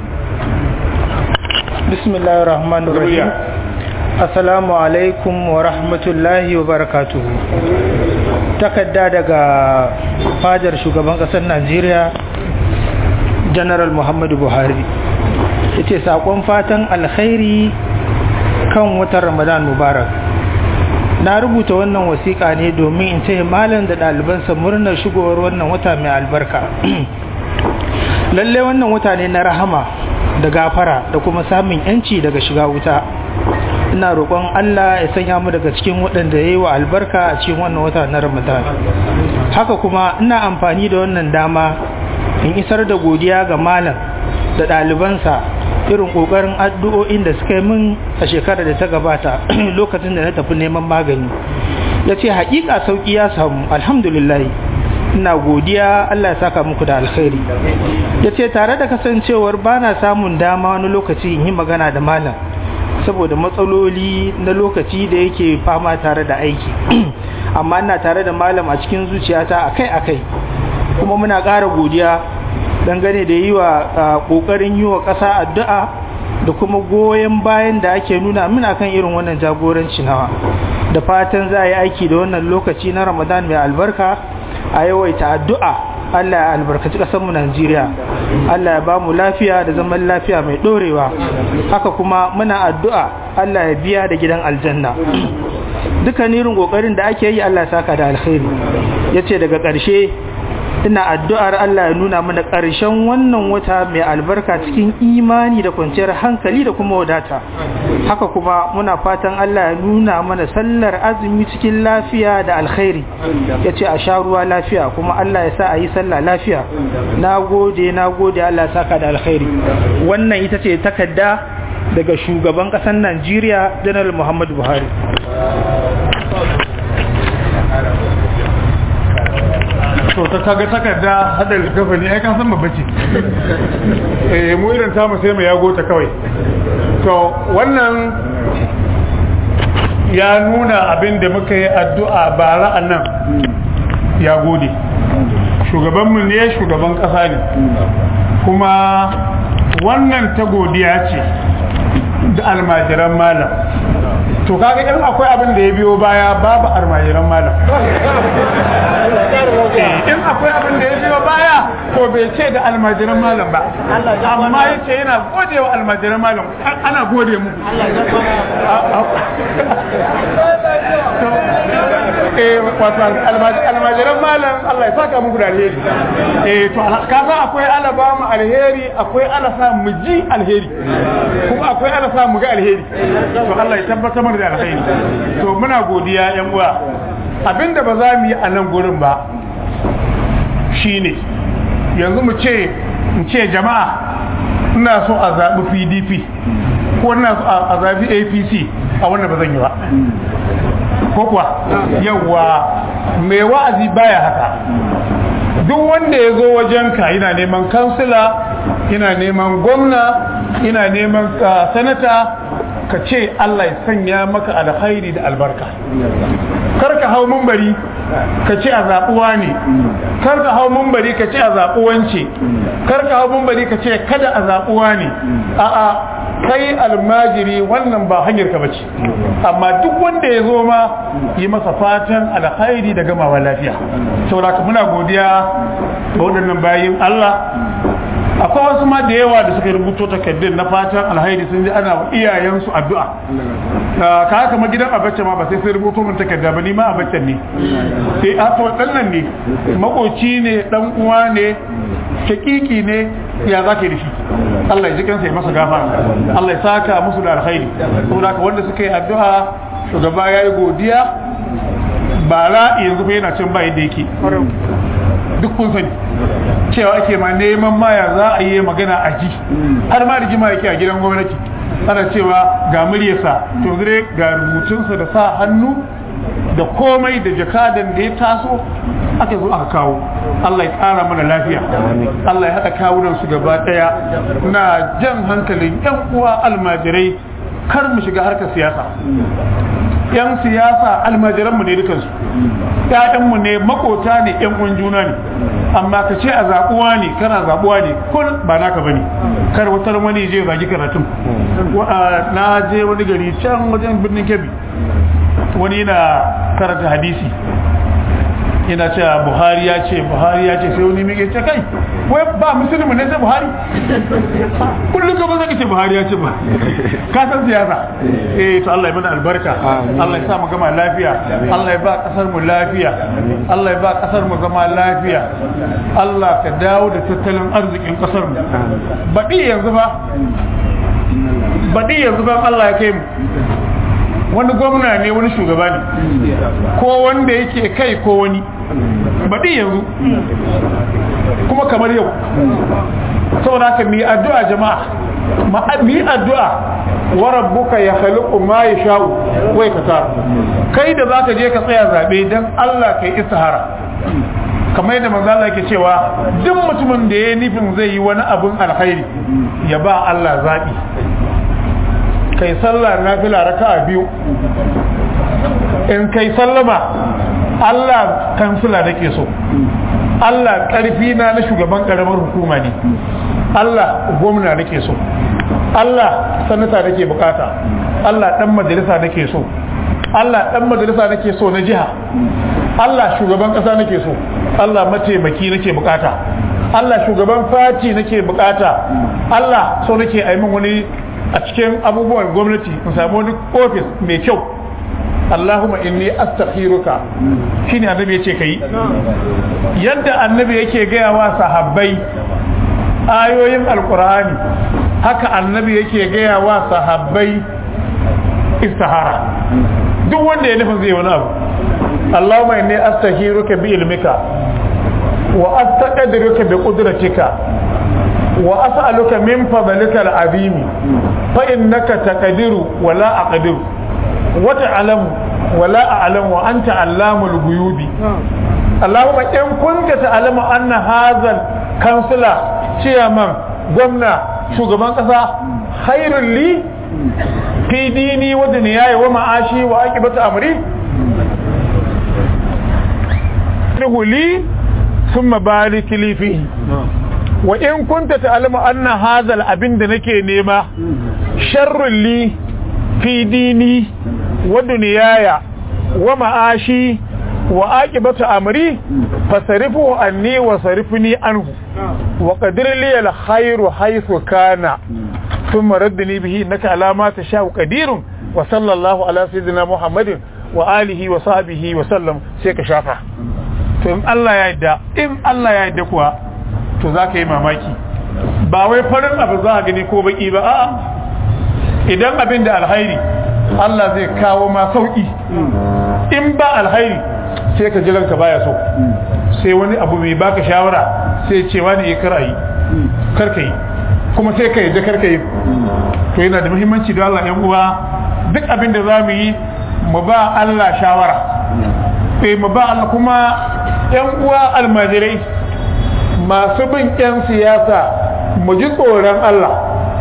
bismillahir rahmanir rahim assalamu alaikum wa rahmatullahi wa barakatuhu takadda daga fajar shugaban ƙasar najeriya general muhammadu buhari yace sakon fatan alkhairi kan watan ramadan mubarak na rubuta wannan wasiƙa ne domin in ce malam da ɗalibansa murnar shigowar wannan wata mai albarka lalle wannan wata ne na rahama da gafara da kuma samun yanci daga shiga wuta ina roƙon Allah ya sanya mu daga cikin waɗanda ya yi wa albarka a cikin wannan wata na ramadan haka kuma ina amfani da wannan dama in isar da godiya ga malam da ɗalibansa irin ƙoƙarin addu'o'in da suka yi min a shekarar da ta gabata lokacin da na tafi neman magani ya ce haƙiƙa sauƙi ya samu alhamdulillah ina godiya Allah ya saka muku da alkhairi ya ce tare da kasancewar ba na samun dama wani lokaci in yi magana da malam saboda matsaloli na lokaci da yake fama tare da aiki amma ina tare da malam a cikin zuciyata akai-akai kuma muna ƙara godiya dangane da yi wa ƙoƙarin yi wa ƙasa addu'a da kuma goyon bayan da ake nuna muna kan irin wannan jagoranci nawa da fatan za a yi aiki da wannan lokaci na ramadan mai albarka a yawaita addu'a allah ya albarkaci ƙasarmu najeriya allah ya ba mu lafiya da zaman lafiya mai ɗorewa haka kuma muna addu'a allah ya biya da gidan aljanna dukkan irin ƙoƙarin da ake yi allah ya saka da alkhairi ya ce daga ƙarshe ina addu'ar Allah ya nuna mana ƙarshen wannan wata mai albarka cikin imani da kwanciyar hankali da kuma wadata haka kuma muna fatan Allah ya nuna mana sallar azumi cikin lafiya da alkhairi ya ce a sha ruwa lafiya kuma Allah ya sa a yi sallah lafiya na gode na gode Allah ya saka da alkhairi wannan ita ce takarda daga shugaban ƙasar Najeriya Janar Muhammadu Buhari to ta kaga takarda hada littafa ne ai kan san babba ce eh mu irin ta mu sai mu yago ta kawai to wannan ya nuna abin da muka yi addu'a bara nan ya gode shugabanmu ne shugaban kasa ne kuma wannan ta godiya ce da almajiran malam to kaga in akwai abin da ya biyo baya babu almajiran malam in akwai abin da ya biyo baya ko bai ce da almajiran malam ba amma ya ce yana gode wa almajiran malam ana gode mu almajiran malam Allah ya saka muku da alheri eh to ka san akwai ala ba mu alheri akwai ala sa mu ji alheri kuma akwai ala sa mu ga alheri to Allah ya tabbatar mana da alheri to muna godiya yan uwa abinda ba za mu yi a nan gurin ba shine yanzu mu ce mu ce jama'a ina so a zaɓi pdp ko ina so a zaɓi apc a wannan ba zan yi ba ko kuwa yawa mai wa'azi baya haka duk wanda ya zo wajenka yana neman kansila yana neman gwamna yana neman sanata ka ce Allah ya sanya maka alkhairi da albarka kar ka hau mumbari ka ce a zaɓuwa ne kar ka hau mumbari ka ce a zaɓuwance kar ka hau mumbari ka ce kada a zaɓuwa ne a'a kai almajiri wannan ba hanyar ka bace amma duk wanda ya zo ma yi masa fatan alkhairi da gamawa lafiya saboda muna godiya ga waɗannan bayin Allah akwai wasu ma da yawa da suka rubuto takardun na fatan alhairi sun ji ana wa iyayensu addu'a ka haka ma gidan abacce ma ba sai sai rubuto min takarda ba ni ma abaccen ne sai a to dan nan ne makoci ne dan uwa ne shakiki ne ya za ka yi da shi Allah ya ji kansa ya masa gafara Allah ya saka musu da alkhairi saboda haka wanda suka yi addu'a shugaba ya yi godiya bara yanzu fa yana can ba yadda yake duk kun sani cewa ake ma neman maya za a yi magana a ji har ma rigima yake a gidan gwamnati ana cewa ga muryarsa to zure ga rubutunsa da sa hannu da komai da jakadan da ya taso aka zo aka kawo Allah ya ƙara mana lafiya Allah ya haɗa kawunan su gaba ɗaya na jan hankalin yan uwa almajirai kar mu shiga harkar siyasa yan siyasa almajiranmu ne dukansu ‘ya'yanmu ne makota ne ‘yan uwan juna ne amma ka ce a zaɓuwa ne kana zaɓuwa ne kun ba naka ba ne kar wutar wani je zagi karatun na je wani gari can wajen birnin kebbi wani yana karanta hadisi yana cewa buhari ya ce buhari ya ce sai wani mai ce kai wai ba musulmi ne sai buhari kullum ka zaka ce buhari ya ce ba ka san siyasa eh to Allah ya mana albarka Allah ya sa mu gama lafiya Allah ya ba kasar mu lafiya Allah ya ba kasar mu zama lafiya Allah ka dawo da tattalin arzikin kasar mu baɗi yanzu ba baɗi yanzu ba Allah ya kai mu wani gwamna ne wani shugaba ne ko wanda yake kai ko wani baɗi yanzu kuma kamar yau saboda haka mi addu'a jama'a mi addu'a wa rabbuka ya khaliqu ma yasha'u wa yaktar kai da zaka je ka tsaya zabe dan Allah kai istihara kamar yadda manzo Allah yake cewa duk mutumin da ya nufin zai yi wani abun alkhairi ya ba Allah zabi kai sallah nafila raka'a biyu in kai sallama Allah kansila nake so Allah karfi na na shugaban karamar hukuma ne Allah gwamna nake so Allah sanata nake bukata Allah dan majalisa nake so Allah dan majalisa nake so na jiha Allah shugaban kasa nake so Allah mataimaki nake bukata Allah shugaban fati nake bukata Allah so nake aimin wani a cikin abubuwan gwamnati in samu wani ofis mai kyau Allahumma inni astakhiruka shine annabi yace kai yadda annabi yake gaya wa sahabbai ayoyin alqur'ani haka annabi yake gaya wa sahabbai istihara duk wanda ya nufin zai wani abu Allahumma inni astakhiruka bi ilmika wa astaqdiruka bi qudratika wa as'aluka min fadlika al-azimi fa innaka taqdiru wa la aqdiru wa ta'lamu wa la a'lamu wa anta 'allamul ghuyubi Allahumma in kunta ta'lamu anna hadha kansila chairman gwamna shugaban kasa khairul li fi dini wa dunyaya wa ma'ashi wa aqibatu amri li thumma barik li fihi wa in kunta ta'lamu anna hadha al-abin da nake nema sharrun li fi dini wa dunyaya wa ma'ashi wa aqibatu amri fasarifu anni wa sarifni anhu wa qadir li al-khayru haythu kana thumma raddini bihi innaka ala ma tashau qadirun wa sallallahu ala sayyidina muhammadin wa alihi wa sahbihi wa sallam sai ka shafa to in Allah ya yarda in Allah ya yarda kuwa to za ka yi mamaki ba wai farin abu za a gani ko baki ba a'a idan abin da alhairi Allah zai kawo ma sauki in ba alhairi sai ka jiran ka baya so sai wani abu mai baka shawara sai ce wani ya kar yi kar ka yi kuma sai ka yi da kar ka yi to yana da muhimmanci da Allah yan uwa duk abin da za mu yi mu ba Allah shawara sai mu ba Allah kuma yan uwa almajirai masu bin 'yan siyasa mu ji tsoron Allah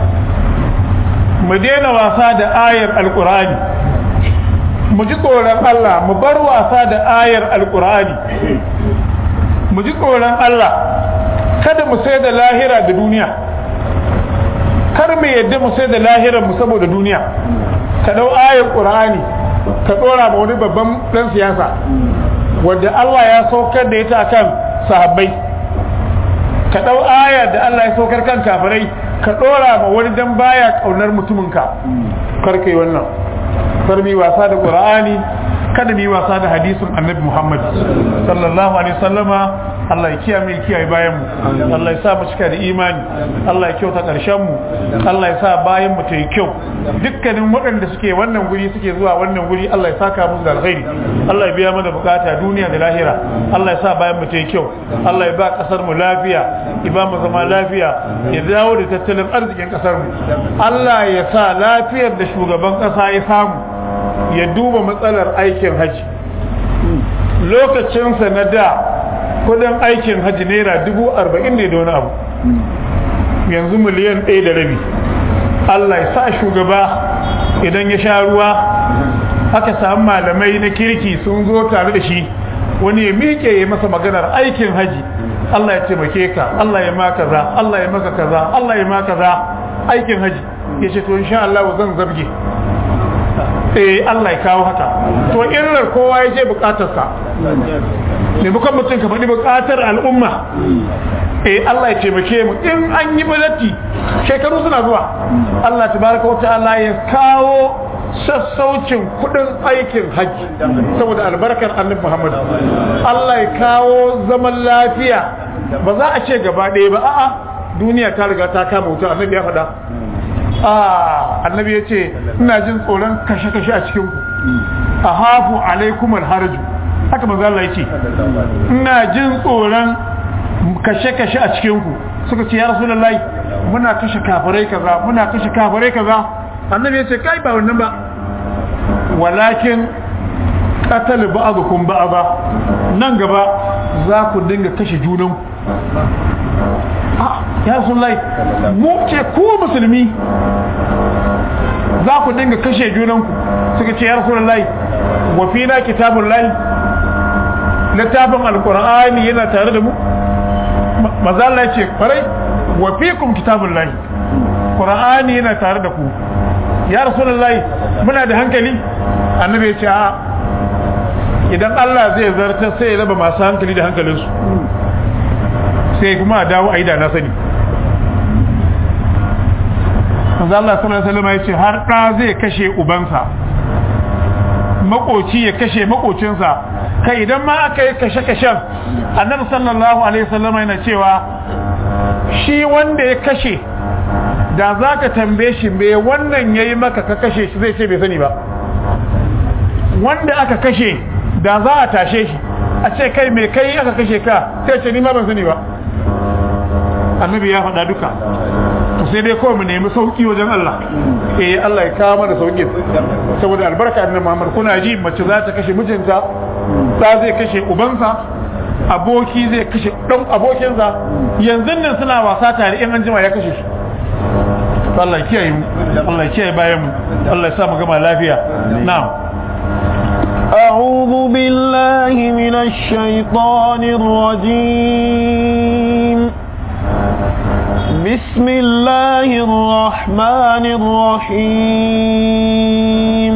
mu daina wasa da ayar alkur'ani mu ji tsoron Allah mu bar wasa da ayar alkur'ani mu ji tsoron Allah kada mu sai da lahira da duniya kar mu yadda mu sai da lahirar mu saboda duniya ka dau ayar qur'ani ka dora ma wani babban dan siyasa wanda Allah ya saukar da ita akan sahabbai ka dau aya da Allah ya saukar kan kafirai ka dora ma wani dan baya kaunar mutuminka kar kai wannan kar mi wasa da qur'ani kada mi wasa da hadisin annabi Muhammad sallallahu alaihi wasallama Allah ya kiyaye kiyaye bayan mu Allah ya sa mu cika da imani Allah ya kyauta karshen mu Allah ya sa bayan mu ta yi kyau dukkanin waɗanda suke wannan guri suke zuwa wannan guri Allah ya saka musu da alkhairi Allah ya biya mana bukata duniya da lahira Allah ya sa bayan mu ta yi kyau Allah ya ba kasar mu lafiya ya ba mu zama lafiya ya dawo da tattalin arzikin kasar mu Allah ya sa lafiyar da shugaban kasa ya samu ya duba matsalar aikin haji lokacinsa na da kudin aikin haji naira dubu arba'in ne da wani abu yanzu miliyan ɗaya da rabi Allah ya sa shugaba idan ya sha ruwa aka samu malamai na kirki sun zo tare da shi wani ya miƙe ya masa maganar aikin haji Allah ya taimake ka Allah ya ma kaza Allah ya maka kaza Allah ya ma kaza aikin haji ya ce to insha Allah zan zabge eh Allah ya kawo haka to illar kowa ya je bukatarsa ne bukan mutum ka faɗi bukatar al'umma eh Allah ya taimake mu in an yi balatti shekaru suna zuwa Allah tabaraka wa ta'ala ya kawo sassaucin kudin aikin hajji saboda albarkar annabi Muhammad Allah ya kawo zaman lafiya ba za a ce gaba ɗaya ba a'a duniya ta riga ta kama wuta annabi ya faɗa annabi ya ce ina jin tsoron kashe-kashe a cikin ku a hafu alaikum alharaju haka manzo Allah ya ce ina jin tsoron kashe-kashe a cikin ku suka ce ya rasulullahi muna kashe kafirai kaza muna kashe kafirai kaza annabi ya ce kai ba wannan ba walakin qatal ba'dukum ba'da nan gaba za ku dinga kashe junanku ya rasulullahi mu ce ku musulmi za ku dinga kashe junanku suka ce ya rasulullahi wa fina kitabullahi littafin alqur'ani yana tare da mu maza Allah ya ce farai wa fikum kitabullahi qur'ani yana tare da ku ya rasulullahi muna da hankali annabi ya ce a idan Allah zai zarta sai ya raba masu hankali da hankalinsu sai kuma a dawo a yi da na sani manzo Allah sallallahu alaihi wasallam ya ce har da zai kashe ubansa makoci ya kashe makocinsa kai idan ma aka yi kashe-kashen annabi sallallahu alaihi wasallam yana cewa shi wanda ya kashe da za ka tambaye shi me wannan ya yi maka ka kashe shi zai ce bai sani ba wanda aka kashe da za a tashe shi a ce kai mai kai aka kashe ka sai ce ni ma ban sani ba annabi ya faɗa duka to sai dai kawai mu nemi sauki wajen Allah eh Allah ya kawo mana sauki saboda albarka annabi Muhammad kuna ji mace za ta kashe mijinta da zai kashe ubansa aboki zai kashe dan abokinsa yanzu nan suna wasa tare in an jima ya kashe shi Allah ya kiyaye mu Allah ya kiyaye bayan mu Allah ya sa mu gama lafiya na'am أعوذ بالله من الشيطان الرجيم بسم الله الرحمن الرحيم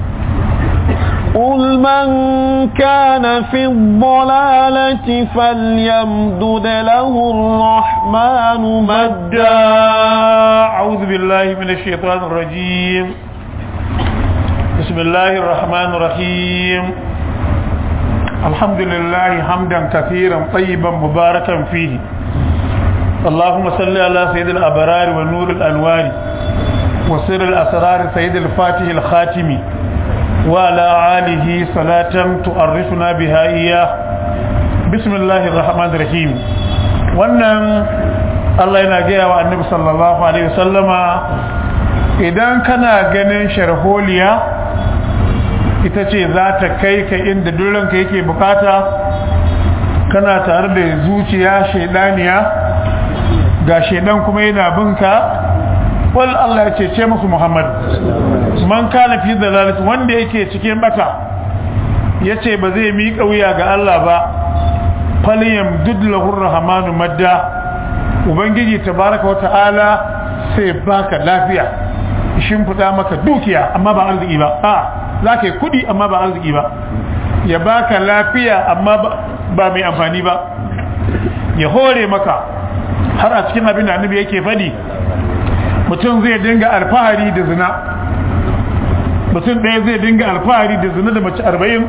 قل من كان في الضلالة فليمدد له الرحمن مدا أعوذ بالله من الشيطان الرجيم بسم الله الرحمن الرحيم الحمد لله حمدا كثيرا طيبا مباركا فيه اللهم صل على سيد الأبرار ونور الأنوار وسر الأسرار سيد الفاتح الخاتم وعلى آله صلاة تعرفنا بها إياه بسم الله الرحمن الرحيم wannan Allah yana gaya wa annabi sallallahu alaihi wasallama idan kana ganin sharholiya ita ce za ta kai ka inda duranka yake bukata kana tare da zuciya shaidaniya ga shaidan kuma yana binka wal Allah ya cece musu Muhammad man kana fi dalalati wanda yake cikin bata yace ba zai miƙa wuya ga Allah ba falyam dudlahu rahmanu madda ubangiji tabaraka wa ta'ala sai baka lafiya shimfiɗa maka dukiya amma ba arziki ba a za ka yi kuɗi amma ba arziki ba ya baka lafiya amma ba mai amfani ba ya hore maka har a cikin abin da annabi yake faɗi mutum zai dinga alfahari da zina mutum ɗaya zai dinga alfahari da zina da mace arba'in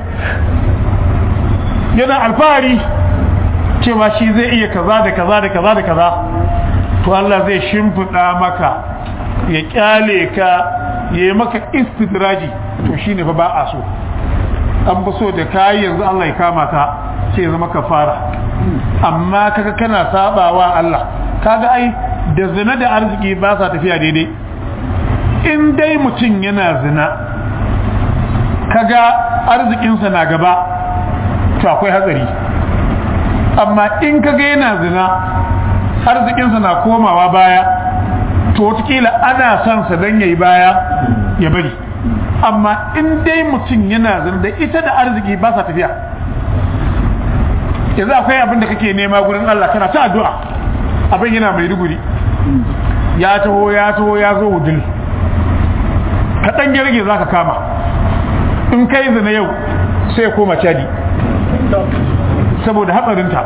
yana alfahari cewa shi zai iya kaza da kaza da kaza da kaza to Allah zai shimfiɗa maka ya kyale ka ya yi maka istidraji to shi ne fa ba a so an fi so da kayi yanzu Allah ya kama ta sai zama ka fara amma kaga kana sabawa Allah kaga ai da zina da arziki ba sa tafiya daidai in dai mutum yana zina kaga arzikinsa na gaba to akwai hatsari amma in kaga yana zina arzikinsa na komawa baya to watakila ana son sa don yayi baya ya bari amma in dai mutum yana zina da ita da arziki ba sa tafiya yanzu akwai abin da kake nema gurin Allah kana ta addu'a abin yana mai ruguri ya taho ya taho ya zo wudil ka dan girge zaka kama in kai zina yau sai koma cadi saboda hatsarinta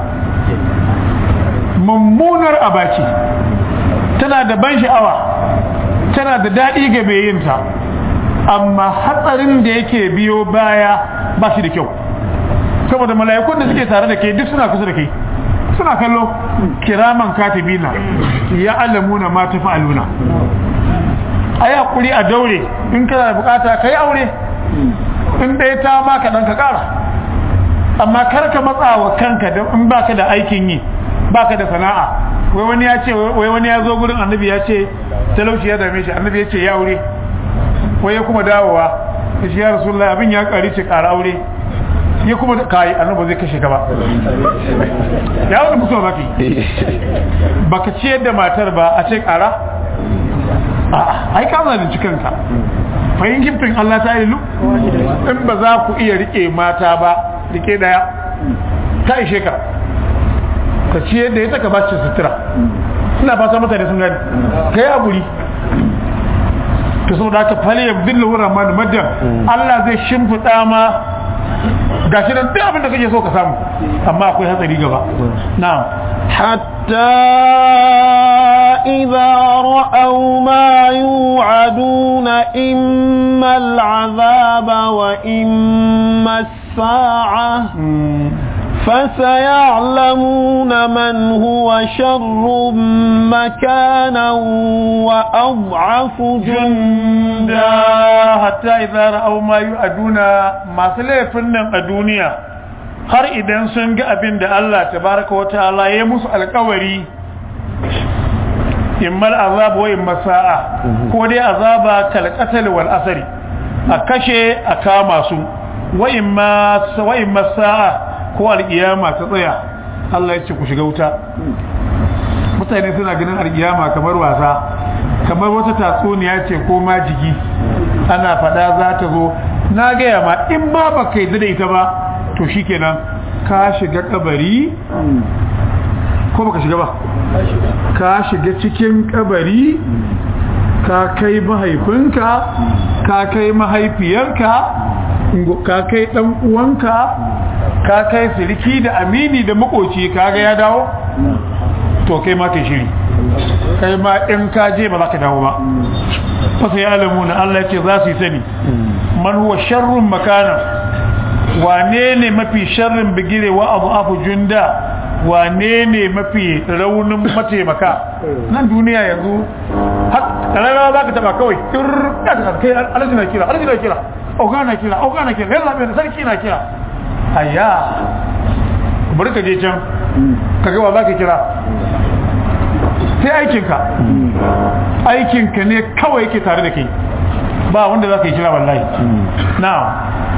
mummunar abaci tana da ban sha'awa tana da daɗi ga mai yinta amma hatsarin da yake biyo baya ba shi da kyau saboda mala'ikun da suke tare da ke duk suna kusa da kai suna kallo kiraman katibina ya alamuna ma ta fa'aluna a yi haƙuri a daure in kana da bukata ka yi aure in ɗaya ta baka ɗan ka ƙara amma kar ka matsa wa kanka in baka da aikin yi baka da sana'a wai wani ya ce wai wani ya zo gurin annabi ya ce talauci ya dame shi annabi ya ce ya aure wai ya kuma dawowa ya ce ya rasulullahi abin ya ƙari ce ƙara aure ya kuma kai annabi zai kashe ka ba ya wani mutuwa baka yi baka ciyar da matar ba a ce ƙara a'a ai ka zalunci kanka fahim giftin Allah ta ilu in ba za ku iya rike mata ba rike daya ta ishe ka ka ciyar da ita ka ba shi sutura ina fata mutane sun gani ka yi aguri ta saboda haka fali ya billa wurin ma maddan Allah zai shimfiɗa ma gashi nan duk abin da kake so ka samu amma akwai hatsari gaba na'am حتى إذا رأوا ما يوعدون إما العذاب وإما الساعة فسيعلمون من هو شر مكانا وأضعف جندا حتى إذا رأوا ما يوعدون ما سلفن الدنيا har idan sun ga abin da Allah tabaraka wa ta'ala ya musu alkawari immal azab wa imma sa'a ko dai azaba kal qatl wal asri a kashe a kama su wa imma wa imma sa'a ko alkiyama ta tsaya Allah ya ce ku shiga wuta mutane suna ganin alkiyama kamar wasa kamar wata tatsuniya ce ko majigi ana fada za ta zo na gaya ma in ba ba kai da ita ba to shikenan ka shiga kabari ko baka shiga ba ka shiga cikin kabari ka kai mahaifinka ka kai mahaifiyarka ka kai dan uwanka ka kai siriki da amini da makoci kaga ya dawo to kai ma kai shiri kai ma in ka je ba za ka dawo ba fasa ya alamu na Allah ce za su yi sani man huwa sharrun makana wane ne mafi sharrin bigire wa abu afu junda wane ne mafi raunin mataimaka nan duniya yanzu rana za ka taba kawai kai alaji na kira alaji na kira oga na kira oga na kira yalla bai sarki na kira ayya bari ka je can ka ga wa za ka kira sai aikinka aikinka ne kawai yake tare da kai ba wanda za ka yi kira wallahi na'am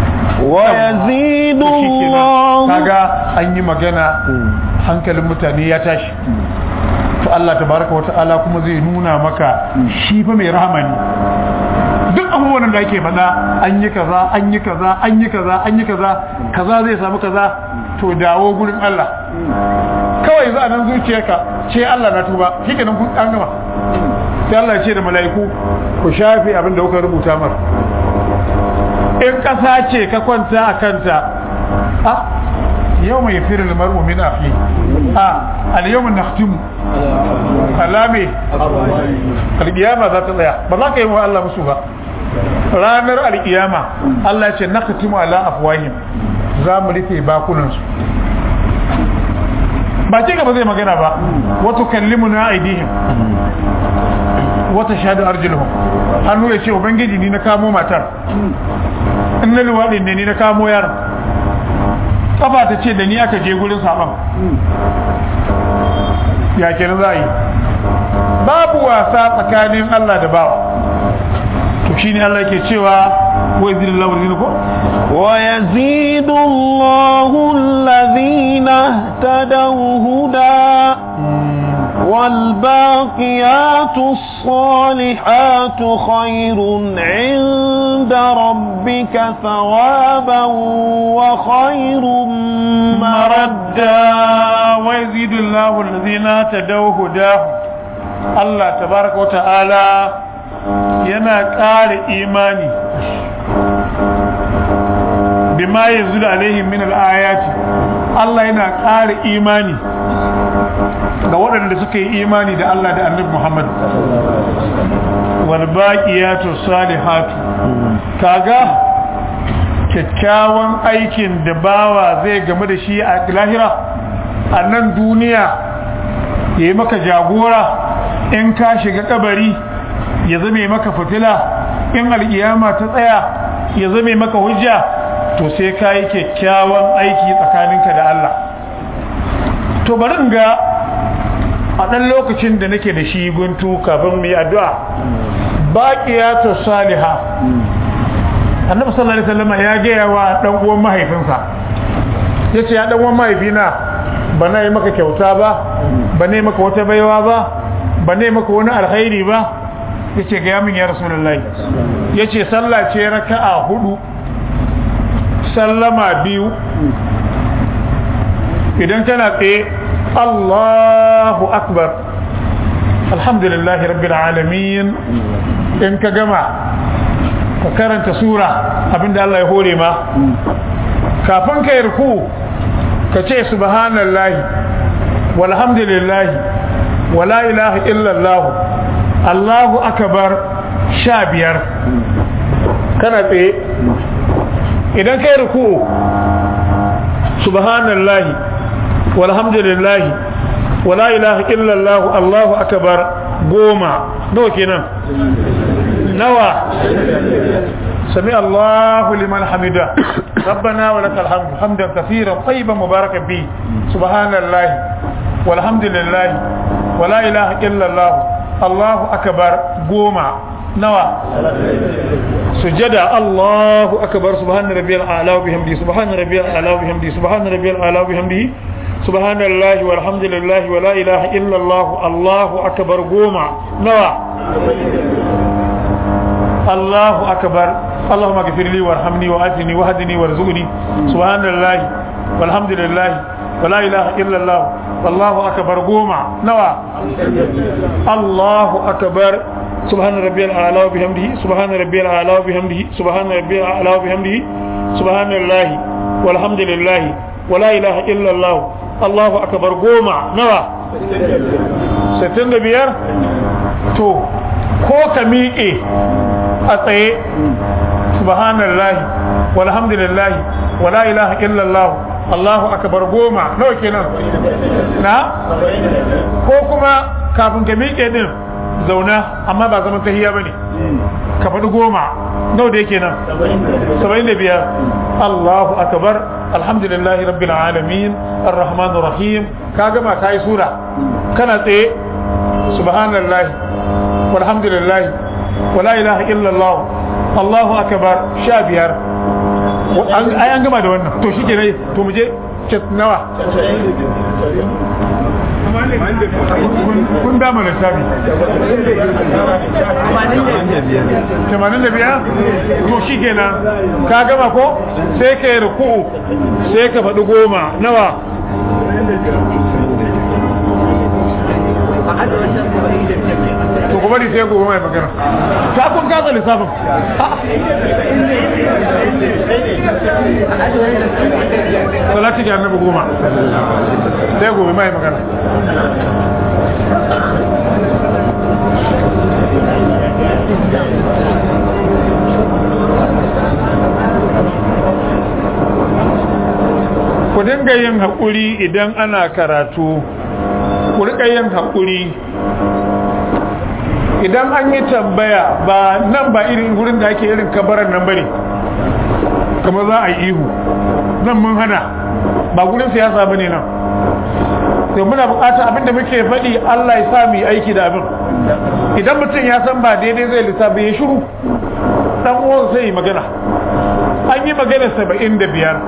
ويزيد الله kaga an yi magana hankalin mutane ya tashi to Allah tabaraka wa ta'ala kuma zai nuna maka shi fa mai rahama ne duk abubuwan da ake faɗa an yi kaza an yi kaza an yi kaza an yi kaza kaza zai samu kaza to dawo gurin Allah kawai za a nan zuciyarka ce Allah na tuba shi kenan kun an gama sai Allah ya ce da mala'iku ku shafe abin da kuka rubuta mar in ƙasa ce ka kwanta a kanta a yau mai firin mar'u min afi a al-yawm nakhtimu alame al-qiyama za ta tsaya ba za ka yi wa Allah musu ba ranar al-qiyama Allah ya ce nakhtimu ala afwahim za mu rufe bakunan su ba ce ba zai magana ba wato kallimuna aidihim wata shahadu arjuluhum hannu ya ce ubangiji ni na kamo matar in na luwaɗin ne ni na kamo yaron kafa ta ce da ni aka je gurin saban ya kenan za a yi babu wasa tsakanin Allah da bawa to shine Allah ke cewa wa izillahu rizqu ko ويزيد الله الذين اهتدوا هدى والباقيات الصالحات خير عند ربك ثوابا وخير مردا ويزيد الله الذين تدوا هداه الله تبارك وتعالى yana ƙara imani bima yanzu da alaihim min al-ayati Allah yana ƙara imani ga waɗanda suka yi imani da Allah da Annabi Muhammad wal baqiyatu salihatu kaga kyakkyawan aikin da bawa zai game da shi a lahira a nan duniya yayi maka jagora in ka shiga kabari ya zame maka fitila in alkiyama ta tsaya ya zame maka hujja to sai ka yi kyakkyawan aiki tsakaninka da Allah to bari in ga a ɗan lokacin da nake da shi guntu kafin mu yi addu'a baqiyatu saliha annabi sallallahu alaihi wasallam ya gaya wa dan uwan mahaifinsa yace ya dan uwan mahaifina ba na yi maka kyauta ba ba ne maka wata baiwa ba ba ne maka wani alkhairi ba yace ga yamin ya rasulullahi yace sallah ce raka'a hudu sallama biyu idan kana tsaye Allahu akbar alhamdulillahi rabbil alamin in ka gama ka karanta sura abinda Allah ya hore ma kafin ka yarku ka ce subhanallahi walhamdulillahi wala ilaha illallah Allahu akbar sha biyar kana tsaye idan ka yarku subhanallahi walhamdulillahi wala ilaha illallah Allahu akbar goma nawa kenan nawa سمع الله لمن حمده ربنا ولك الحمد حمدا كثيرا طيبا مباركا فيه سبحان الله والحمد لله ولا اله الا الله الله اكبر قوما نوى سجدا الله اكبر سبحان ربي الاعلى وبحمده سبحان ربي الاعلى وبحمده سبحان ربي الاعلى وبحمده سبحان الله والحمد لله ولا اله الا الله الله اكبر قوما نوى الله أكبر اللهم اغفر لي وارحمني وآتني وهدني وارزقني سبحان الله والحمد لله ولا إله إلا الله والله أكبر قوما نوى الله أكبر سبحان ربي الأعلى وبحمده سبحان ربي الأعلى وبحمده سبحان ربي الأعلى وبحمده سبحان الله والحمد لله ولا إله إلا الله الله أكبر قوما نوى ستين بيار تو ko ka miƙe a tsaye subhanallahi walhamdulillahi wala ilaha illallah Allahu akbar goma nawa kenan na ko kuma kafin ka miƙe din zauna amma ba zaman tahiya bane ka faɗi goma nawa da yake nan saba'in da biyar Allahu akbar alhamdulillahi rabbil alamin arrahmanir rahim ka gama kai sura kana tsaye subhanallahi والحمد لله ولا إله إلا الله الله أكبر شابير أي أن جمع دوانا تو شيء كده تو مجھے nawa kun dama lissafi 85 to shi kenan ka gama ko sai ka yi ruku'u sai ka faɗi goma nawa to kuma bari sai gobe mai magana ta kun kasa lissafin salati ga annabi goma sai gobe mai magana ku dinga yin haƙuri idan ana karatu ku riƙa yin haƙuri idan an yi tambaya ba nan ba irin wurin da ake irin kabaran nan bane kamar za a yi ihu nan mun hana ba gurin siyasa bane nan to muna bukatar abinda muke faɗi Allah ya sa mu yi aiki da abin idan mutum ya san ba daidai zai lissafi ya shiru dan uwan sai yi magana an yi magana saba'in da biyar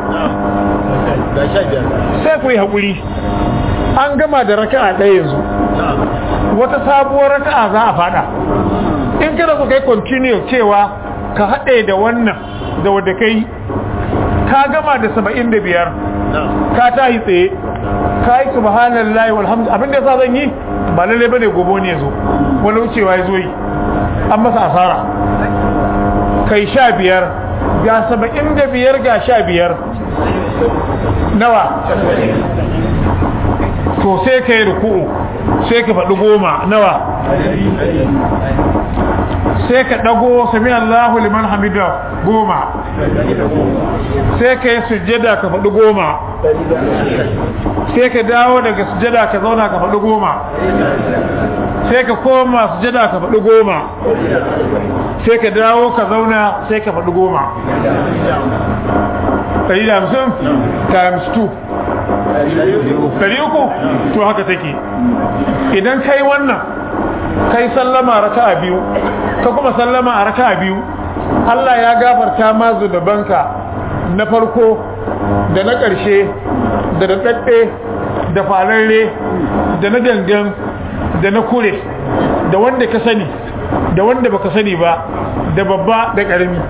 sai ku yi haƙuri an gama da raka'a ɗaya yanzu wata sabuwar raka'a za a fada in kada ku kai continue cewa ka haɗe da wannan da wadda kai ka gama da saba'in da biyar ka tahi tsaye ka yi subhanallahi walhamdu abin da yasa zan yi ba lalle bane gobe ne zo wani wucewa ya zo yi an masa asara kai sha biyar ga saba'in da biyar ga sha biyar nawa to sai ka yi ruku'u sai ka faɗi goma nawa sai ka ɗago sami Allahu liman hamida goma sai ka yi sujjada ka faɗi goma sai ka dawo daga sujjada ka zauna ka faɗi goma sai ka koma sujjada ka faɗi goma sai ka dawo ka zauna sai ka faɗi goma ɗari da hamsin times 2 ɗari uku to haka take idan kai wannan kai sallama raka'a biyu ka kuma sallama a raka'a biyu Allah ya gafarta ma zunubanka na farko da na ƙarshe da da ɗaɗɗe da fararre da na gangan da na kure da wanda ka sani da wanda baka sani ba da babba da ƙarami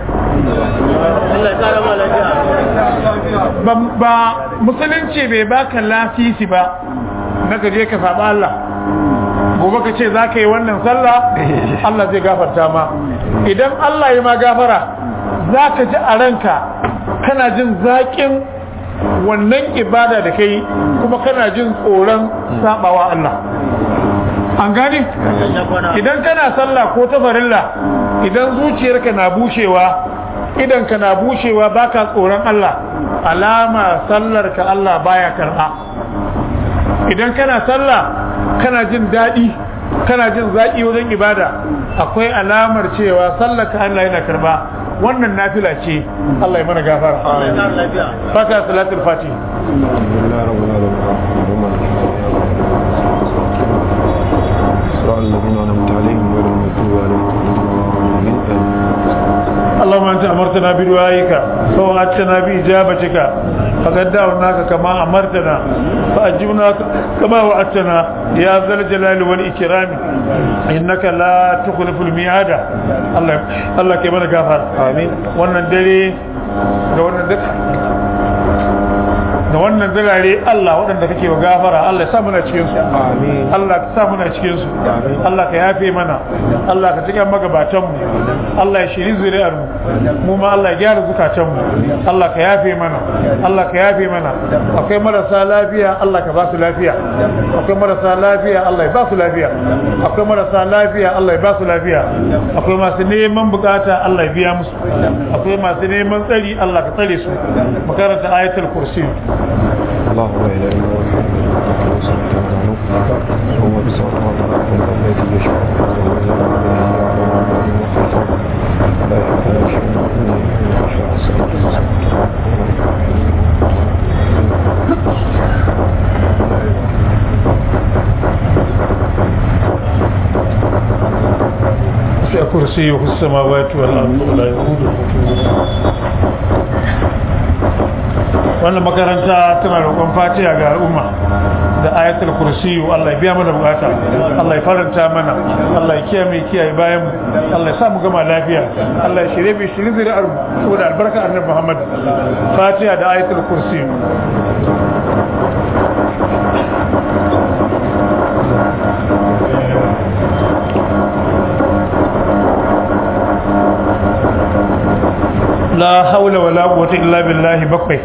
ba musulunci bai baka lafisi ba na gaje ka saba Allah gobe ka ce za ka yi wannan sallah Allah zai gafarta ma idan Allah ya ma gafara za ka ji a ranka kana jin zaƙin wannan ibada da kai kuma kana jin tsoron sabawa Allah an gani idan kana sallah ko ta farilla idan zuciyarka na bushewa idan ka na bushewa baka tsoron Allah alama sallarka Allah baya karba idan kana sallah kana jin daɗi kana jin zaƙi wajen ibada akwai alamar cewa sallaka Allah yana karba wannan nafila ce Allah ya mana gafara fata salatul fatih الذين أنعمت عليهم غير المغضوب عليهم اللهم أنت أمرتنا بدعائك فوعدتنا بإجابتك فقد دعوناك كما أمرتنا فأجبنا كما وعدتنا يا ذا الجلال والإكرام إنك لا تخلف الميعاد الله الله كما غفر آمين wannan dare da wannan da wannan dalare Allah waɗanda kake wa gafara Allah ya sa muna cikin su amin Allah ka sa muna cikin su Allah ka yafe mana Allah ka tuka magabatan mu Allah ya shiri zuriyar mu mu ma Allah ya gyara zukatan mu Allah ka yafe mana Allah ka yafe mana akwai marasa lafiya Allah ka ba su lafiya akwai marasa lafiya Allah ya ba su lafiya akwai marasa lafiya Allah ya ba su lafiya akwai masu neman bukata Allah ya biya musu akwai masu neman tsari Allah ka tsare su makaranta ayatul kursi الله لا اله الا هو الحي القيوم هو بصراط الذي يشفع لا يحتاج شيء الا يشاء الصراط وسع كرسيه السماوات والارض ولا يؤوده wannan makaranta tana roƙon fatiha ga al'umma da ayatul kursiyu Allah ya biya mana bukata Allah ya faranta mana Allah ya kiyaye kiyaye bayan mu Allah ya sa mu gama lafiya Allah ya shirye bi shirye zuri'ar mu saboda albarka annabi Muhammad fatiha da ayatul kursiyu la haula wala quwwata illa billahi bakwai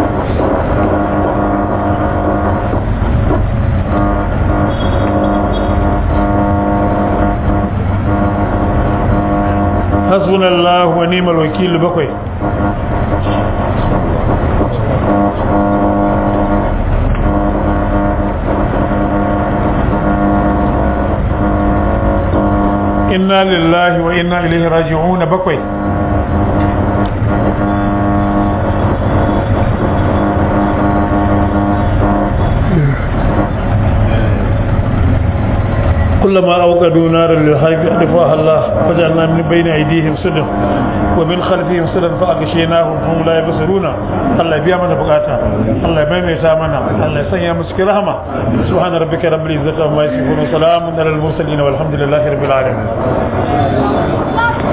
hasbunallahu wa ni'mal wakil bakwai inna lillahi wa inna ilaihi raji'un bakwai كلما أوقدوا نارا للحرب أطفاها الله وجعلنا من بين أيديهم سدا ومن خلفهم سدا فأغشيناهم فهم لا يبصرون الله يبيع من بقاتا الله يبيع يسامنا الله يسيا مسك رحمة سبحان ربك رب العزة عما يصفون وسلام على المرسلين والحمد لله رب العالمين